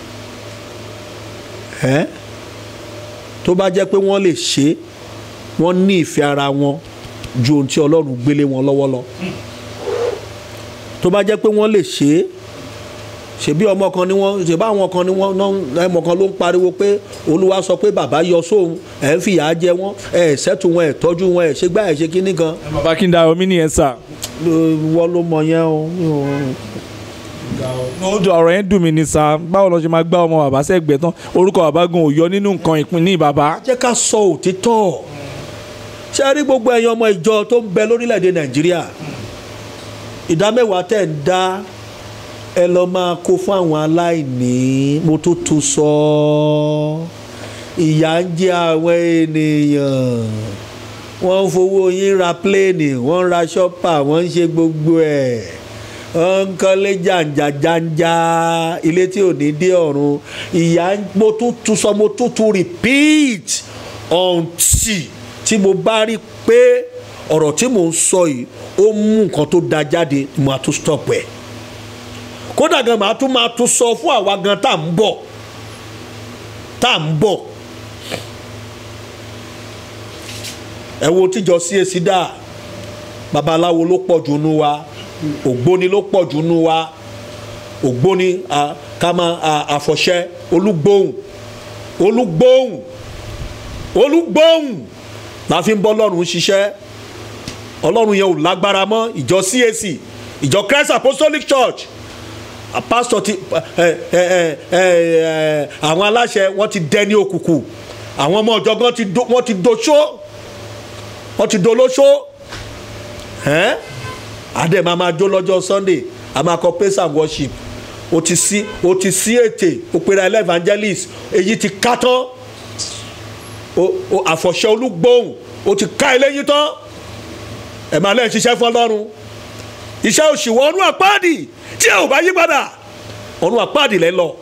ẹ tó bá jẹ́ pé wọ́n lè ṣe wọ́n ní ìfẹ́ ara wọn ju ohun tí Ọlọ́run gbélé wọn lọ́wọ́ lọ tó bá jẹ́ pé wọ́n lè ṣe é ṣebí ọmọ kan ni wọ́n ṣebí àwọn kan ni wọ́n náà ẹmọ kan ló ń pariwo pé Olúwa sọ pé bàbá yọ sóhun ẹ̀ ń fìyà jẹ wọ́n ẹ̀ ṣẹ́tù wọn ẹ̀ tọ́jú wọn ẹ̀ ṣe gbá ẹ̀ ṣe kíní kan bàbá kí n da omi nìyẹn sà. wọ́n ló mọ yẹn o. ó dùn ọ̀rọ̀ yẹn dùn mí ní sà báwo lọ ṣe máa gbá ọmọ bàbá sẹ́gbẹ̀ẹ́ tán orúkọ bàbá gan ò yọ nínú nǹkan ìpín ní bàbá. jẹ́ ká sọ òtítọ́ ṣé ẹ rí gbogbo ẹ̀yin ọmọ ìjọ tó ń bẹ lórílẹ̀‐èdè Nàìjíríà ìdá mẹ́wàá tẹ̀ ń dá ẹ lọ máa kó fún àwọn aláìní mo tó tu sọ ìyà ń jẹ àwọn ènìyàn wọ́n ń fowó yín ra pléènì wọ́n ń ra ṣọ́pà wọ́n ń ṣe gbogbo ẹ̀ wọ́n ń kọ́lé jàǹjàjàǹjà ilé tí ò ní dé ọ̀run ìyà mo tó tu sọ mo tó tu repeat until tí mo bá rí pé ọ̀rọ̀ tí mò ń sọ yìí ó mú nǹkan tó da jáde mo á tún stop ẹ̀ kódà gan màá tún máa tún sọ fún àwa gan tá à ń bọ̀ tá à ń bọ̀ ẹ wo tíjọ CAC dà babaláwo ló pọ̀ jù nú wa ògbóni ló pọ̀ jù nú wa ògbóni kama àfọ̀ṣẹ olúgbóhùn olúgbóhùn olúgbóhùn la fi ń bọ́ lọ́rùn ṣiṣẹ́ ọlọ́run yẹn ò lágbára mọ́ ìjọ CAC ìjọ Christ Apostolic Church pastor ti àwọn aláṣẹ wọ́n ti dẹni òkùnkùn àwọn ọmọ ọ̀jọ̀gbọ́n wọ́n ti doṣó wọ́n ti dolóṣó adé máa máa jó lọ́jọ́ Sunday a máa kọ praise and worship o ti sí o ti sí ètè o pera ẹlẹ́ evangelist èyí ti ká tán o àfọ̀ṣẹ olúgbòhùn o ti ká eléyìí tán ẹ̀ máa lẹ́yìn ṣiṣẹ́ fún Ọlọ́run iṣẹ́ òṣìwọ́ ọdún àpáàdì tí ẹ ò bá yí padà ọdún àpáàdì lẹ́ lọ.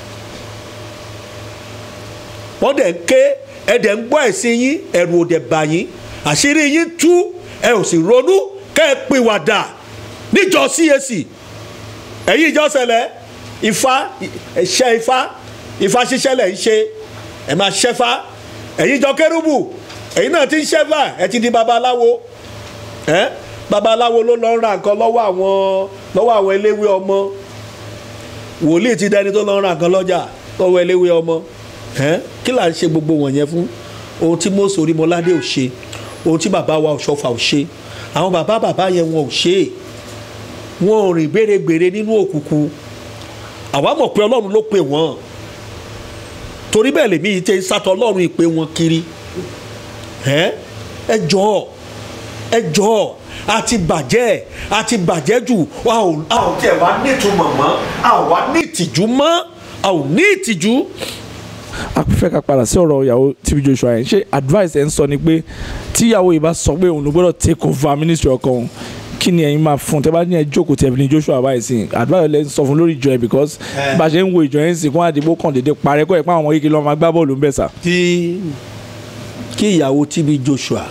wọ́n dẹ̀ ń ké ẹ dẹ̀ ń gbọ́ ẹ̀sìn yín ẹ̀rù ò dẹ̀ bà yín àṣírí yín tú ẹ ò sì ronú kẹ́ ẹ pìwàdà níjọ CAC ẹ̀yin ìjọ sẹlẹ̀ ifá ẹ̀ṣẹ́ ifá ifá ṣiṣẹ́ lẹ̀ ń ṣe ẹ̀ máa ṣẹ́fá ẹ̀yin ìjọ kérúbù ẹ̀yin náà ti ń ṣẹ́fà ẹ̀ ti di babaláwo ẹ̀ babaláwo ló lọ ń ra nǹkan lọ́wọ́ àwọn lọ́wọ́ àwọn eléwé ọmọ wòlíì ti dẹni tó lọ ń ra nǹkan lọ́jà lọ́wọ́ eléwé ọmọ kí là ń ṣe gbogbo wọ̀nyẹn fún ohun tí Mósè Orímọládé ò ṣe ohun tí bàbá wa Ọ̀ṣọ́fà ò ṣe àwọn bàbá bàbá yẹn wọn ò ṣe é wọn ò rìn gbèrègbèrè nínú òkùnkùn àwa mọ̀ pé Ọlọ́run ló pè wọ́n torí bẹ́ẹ̀ lèmi yìí tẹ́ sátọ̀ Ọlọ́run ìpè wọn kiri ẹ jọ̀ọ́ ẹ jọ̀ọ́ àti bàjẹ́ àti bàjẹ́ jù a ò a ò tẹ̀ wá nítumọ̀ mọ́ a ò wá ní ìtìjú mọ́ a ò ní ìtìjú. a fẹ́ ká padà sí ọ̀rọ̀ ìyàwó TB Joshua yẹn ṣé advice ẹ̀ ń sọ ni pé tíyàwó yìí bá sọ pé òun ló gbọ́dọ̀ take over ministry ọkọ òun kí ni ẹ̀yin máa fún tẹ́ bá ní ẹ jókòó tẹ́ fi ní Joshua báyìí sí advice ẹ̀ ń sọ fún lórí ìjọ yẹn because bá a ṣe ń wo ìjọ yẹn sì kó àdìgbò kàn déédéé parẹ́ kọ́ ẹ̀ pé àwọn ọmọ kékeré lọ́ọ́ máa gbá bọ́ọ̀lù ń bẹ̀ sà. kí kí ìyàwó TB Joshua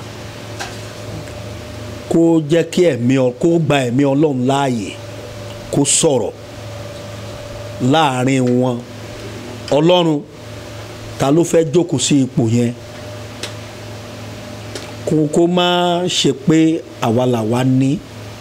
kó jẹ́ kí ẹ̀mí ọ kó gba ẹ̀mí ọlọ́run láàyè kó sọ̀rọ̀ láàrin wọn ọlọ́run ta ló fẹ́ jókòó sí ipò yẹn kó kó má ṣe pé àwa làwa ní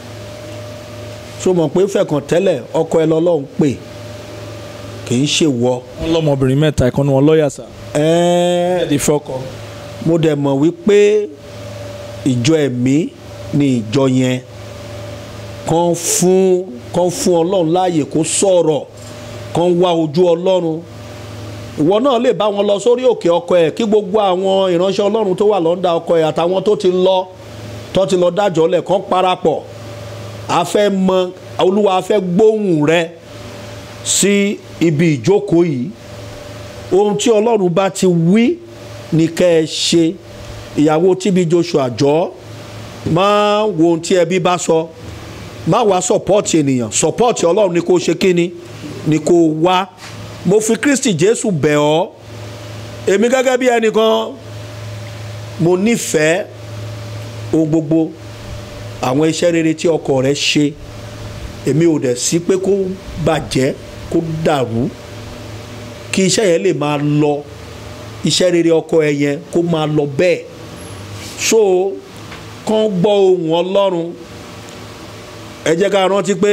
so mọ̀ pé fẹ̀kàn tẹ́lẹ̀ ọkọ ẹ lọ́lọ́run pè kì í ṣe wọ. wọ́n lọ́mọbìnrin mẹ́ta ìkànnì wọn lọ́ọ̀yà sà. ẹ̀ẹ́ ẹ̀ẹ́dì fọ́kọ. mo dẹ̀ mọ̀ wípé ìjọ ẹ̀mí ní ìjọ yẹn kàn fún kàn fún ọlọ́run láàyè kó sọ̀rọ̀ kàn wá ojú ọlọ́run ìwọ náà lè bá wọn lọ sórí òkè ọkọ ẹ kí gbogbo àwọn ìránṣẹ́ ọlọ́run tó wà lọ́ndà ọkọ ẹ àtàwọn tó ti lọ tó ti lọ dájọ́ lẹ̀ kàn parapọ̀ a fẹ́ mọ olúwa a fẹ́ gbóhùn rẹ sí ibi ìjókòó yìí ohun tí ọlọ́run bá ti wí ní kẹ́ ẹ ṣe ìyàwó TB Joshua jọ̀ọ́ máa wo ohun tí ẹbí bá sọ má wá sọpọ́ọ̀tì ènìyàn sọpọ́ọ̀tì ọlọ́run ni kò ṣe kíni ni kò wá mo fi kristi jésù bẹ̀ ọ́ èmi gẹ́gẹ́ bí ẹnìkan mo nífẹ̀ẹ́ ohun gbogbo àwọn iṣẹ́ rere tí ọkọ rẹ ṣe èmi ò dẹ̀ sí pé kó bàjẹ́ kó dàrú kí iṣẹ́ yẹn lè máa lọ iṣẹ́ rere ọkọ ẹ yẹn kó máa lọ bẹ́ẹ̀ so kán gbọ́ ohùn ọlọ́run ẹ jẹ́ ká rántí pé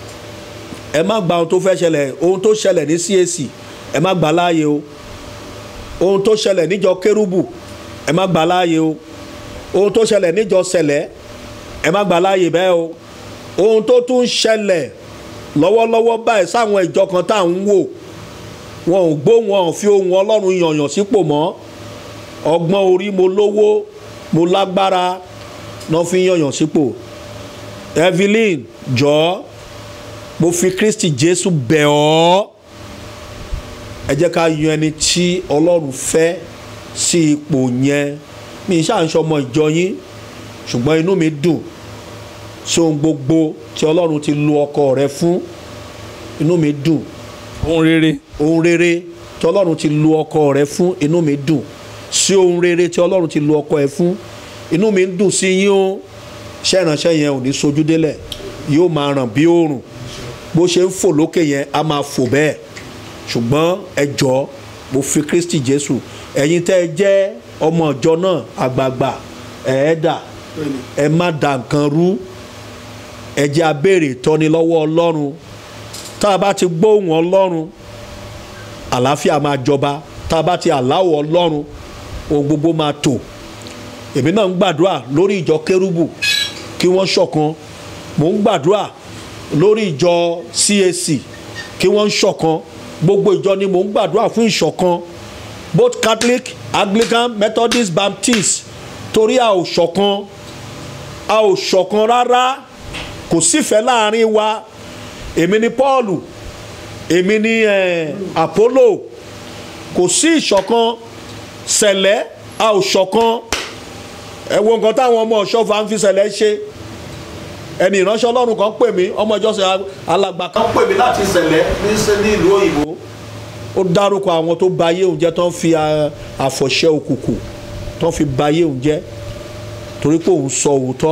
ẹ má gba ohun tó fẹ́ ṣẹlẹ̀ ohun tó ṣẹlẹ̀ ní CAC ẹ má gbà láàyè o ohun tó ṣẹlẹ̀ níjọ kérúbù ẹ má gbà láàyè o ohun tó ṣẹlẹ̀ níjọ sẹ̀lẹ̀ ẹ má gbà láàyè bẹ́ẹ̀ o ohun tó tún ṣẹlẹ̀ lọ́wọ́lọ́wọ́ báyìí sáwọn ìjọ kan tá à ń wò wọn ò gbó wọn ò fi ohun ọlọ́run yànyàn sípò mọ́ ọgbọ́n orí mo lówó mo lágbára náà fi yànyàn sípò Evelyn jọ̀ọ́ mo fi Kristi Jésù bẹ̀ ọ́ ẹ jẹ́ ká yan ẹni tí ọlọ́run fẹ́ sí ipò yẹn mi ṣáà ń ṣọmọ ìjọ yín ṣùgbọ́n inú mi dùn sí ohun gbogbo tí ọlọ́run ti lu ọkọ rẹ fún inú mi dùn ohun rere ohun rere tí ọlọ́run ti lu ọkọ rẹ fún inú mi dùn sí ohun rere tí ọlọ́run ti lu ọkọ ẹ fún inú mi ń dùn sí yín o iṣẹ́ ìránṣẹ́ yẹn ò ní sojú délẹ̀ yóò máa ràn bí oòrùn bó ṣe ń fò lókè yẹn á máa fò bẹ́ẹ̀ ṣùgbọ́n ẹ jọ̀ọ́ mo fi Kristi Jésù ẹ̀yin tẹ́ ẹ jẹ́ ọmọ ìjọ náà àgbààgbà ẹ̀ẹ́dà ẹ má da nǹkan rú ẹ jẹ́ a béèrè ìtọ́ni lọ́wọ́ Ọlọ́run tá a bá ti gbóhùn Ọlọ́run àlàáfíà máa jọba tá a bá ti àláwọ̀ Ọlọ́run ohun gbogbo máa tò èmi náà ń gbàdúrà lórí ìjọ kérúbù kí wọ́n ṣọ̀kan mò ń gbàdúrà lórí ìjọ CAC kí wọ́n ṣọ̀kan gbogbo ìjọ ni mò ń gbàdúrà fún ìṣọ̀kan both Catholic Anglican Methodist Baptist torí a ò ṣọ̀kan a ò ṣọ̀kan rárá kò sífẹ̀ẹ́ láàrin wa èmi ni Paul èmi ni eh, Apollo kò sí ìṣọ̀kan sẹ̀lẹ̀ a ò ṣọ̀kan ẹ wo nǹkan táwọn ọmọ ọ̀ṣọ́fà ń fi sẹ̀lẹ̀ ṣe ẹni ìránṣẹ́ ọlọ́run kan pè mí ọmọ ìjọsìn alàgbà kan pè mí láti sẹ̀lẹ̀ ní ní ìlú òyìnbó ó dárúkọ àwọn tó ba ayé òun jẹ́ tó ń fi àfọ̀ṣẹ́ òkùnkùn tó ń fi ba ayé òun jẹ́ torí pé òun sọ òótọ́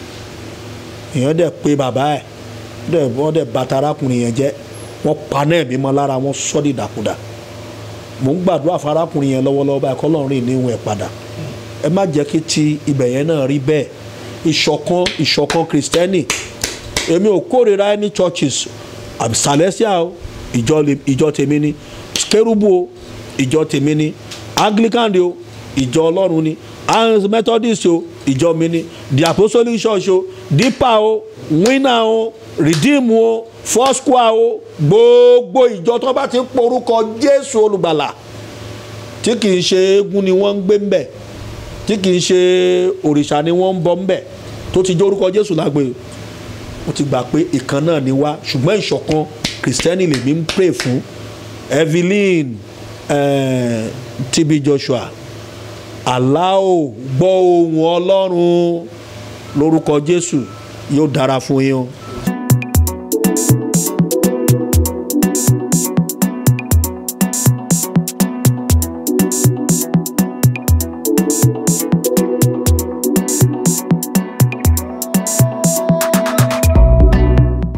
èèyàn dẹ̀ pé bàbá ẹ̀ dẹ̀ wọ́n dẹ̀ bàtà arákùnrin yẹn jẹ́ wọ́n paná ẹ̀mí mọ́ lára wọn sọ́ dìdàkudà mò ń gbàdúrà fún arákùnrin yẹn lọ́wọ́lọ́wọ́ báyìí kọ́ lọ́run rìn níwọ̀n ẹ̀ padà ẹ má jẹ́ kí ti ibẹ̀ yẹn náà rí bẹ́ẹ̀ ìṣọ̀kan ìṣọ̀kan kìrìsìtẹ́nì èmi ò kórìíra any churches Celestial ìjọ ìjọ tèmi ni kérúbù o ìjọ tèmi ni Anglican o ìjọ ọlọ́run ni Methodist o ìjọ mi ni the Apostolic Church o Deeper o Winner o Redeem o Foursquare o gbogbo ìjọ tó bá ti ń porúkọ Jésù olùgbàlà tí kì í ṣe eégún ni wọ́n ń gbé ń bẹ̀ tí kì í ṣe òrìṣà ni wọ́n ń bọ ńbẹ̀ tó ti jẹ́ orúkọ Jésù lágbe mo ti gbà pé ìkan náà ni wá ṣùgbọ́n ìṣọ̀kan kìrìsìtẹ́nì lèmi ń pray fún Evelyn eh, TB Joshua aláò gbọ́ ohùn Ọlọ́run lórúkọ Jésù yóò dára fún yín o.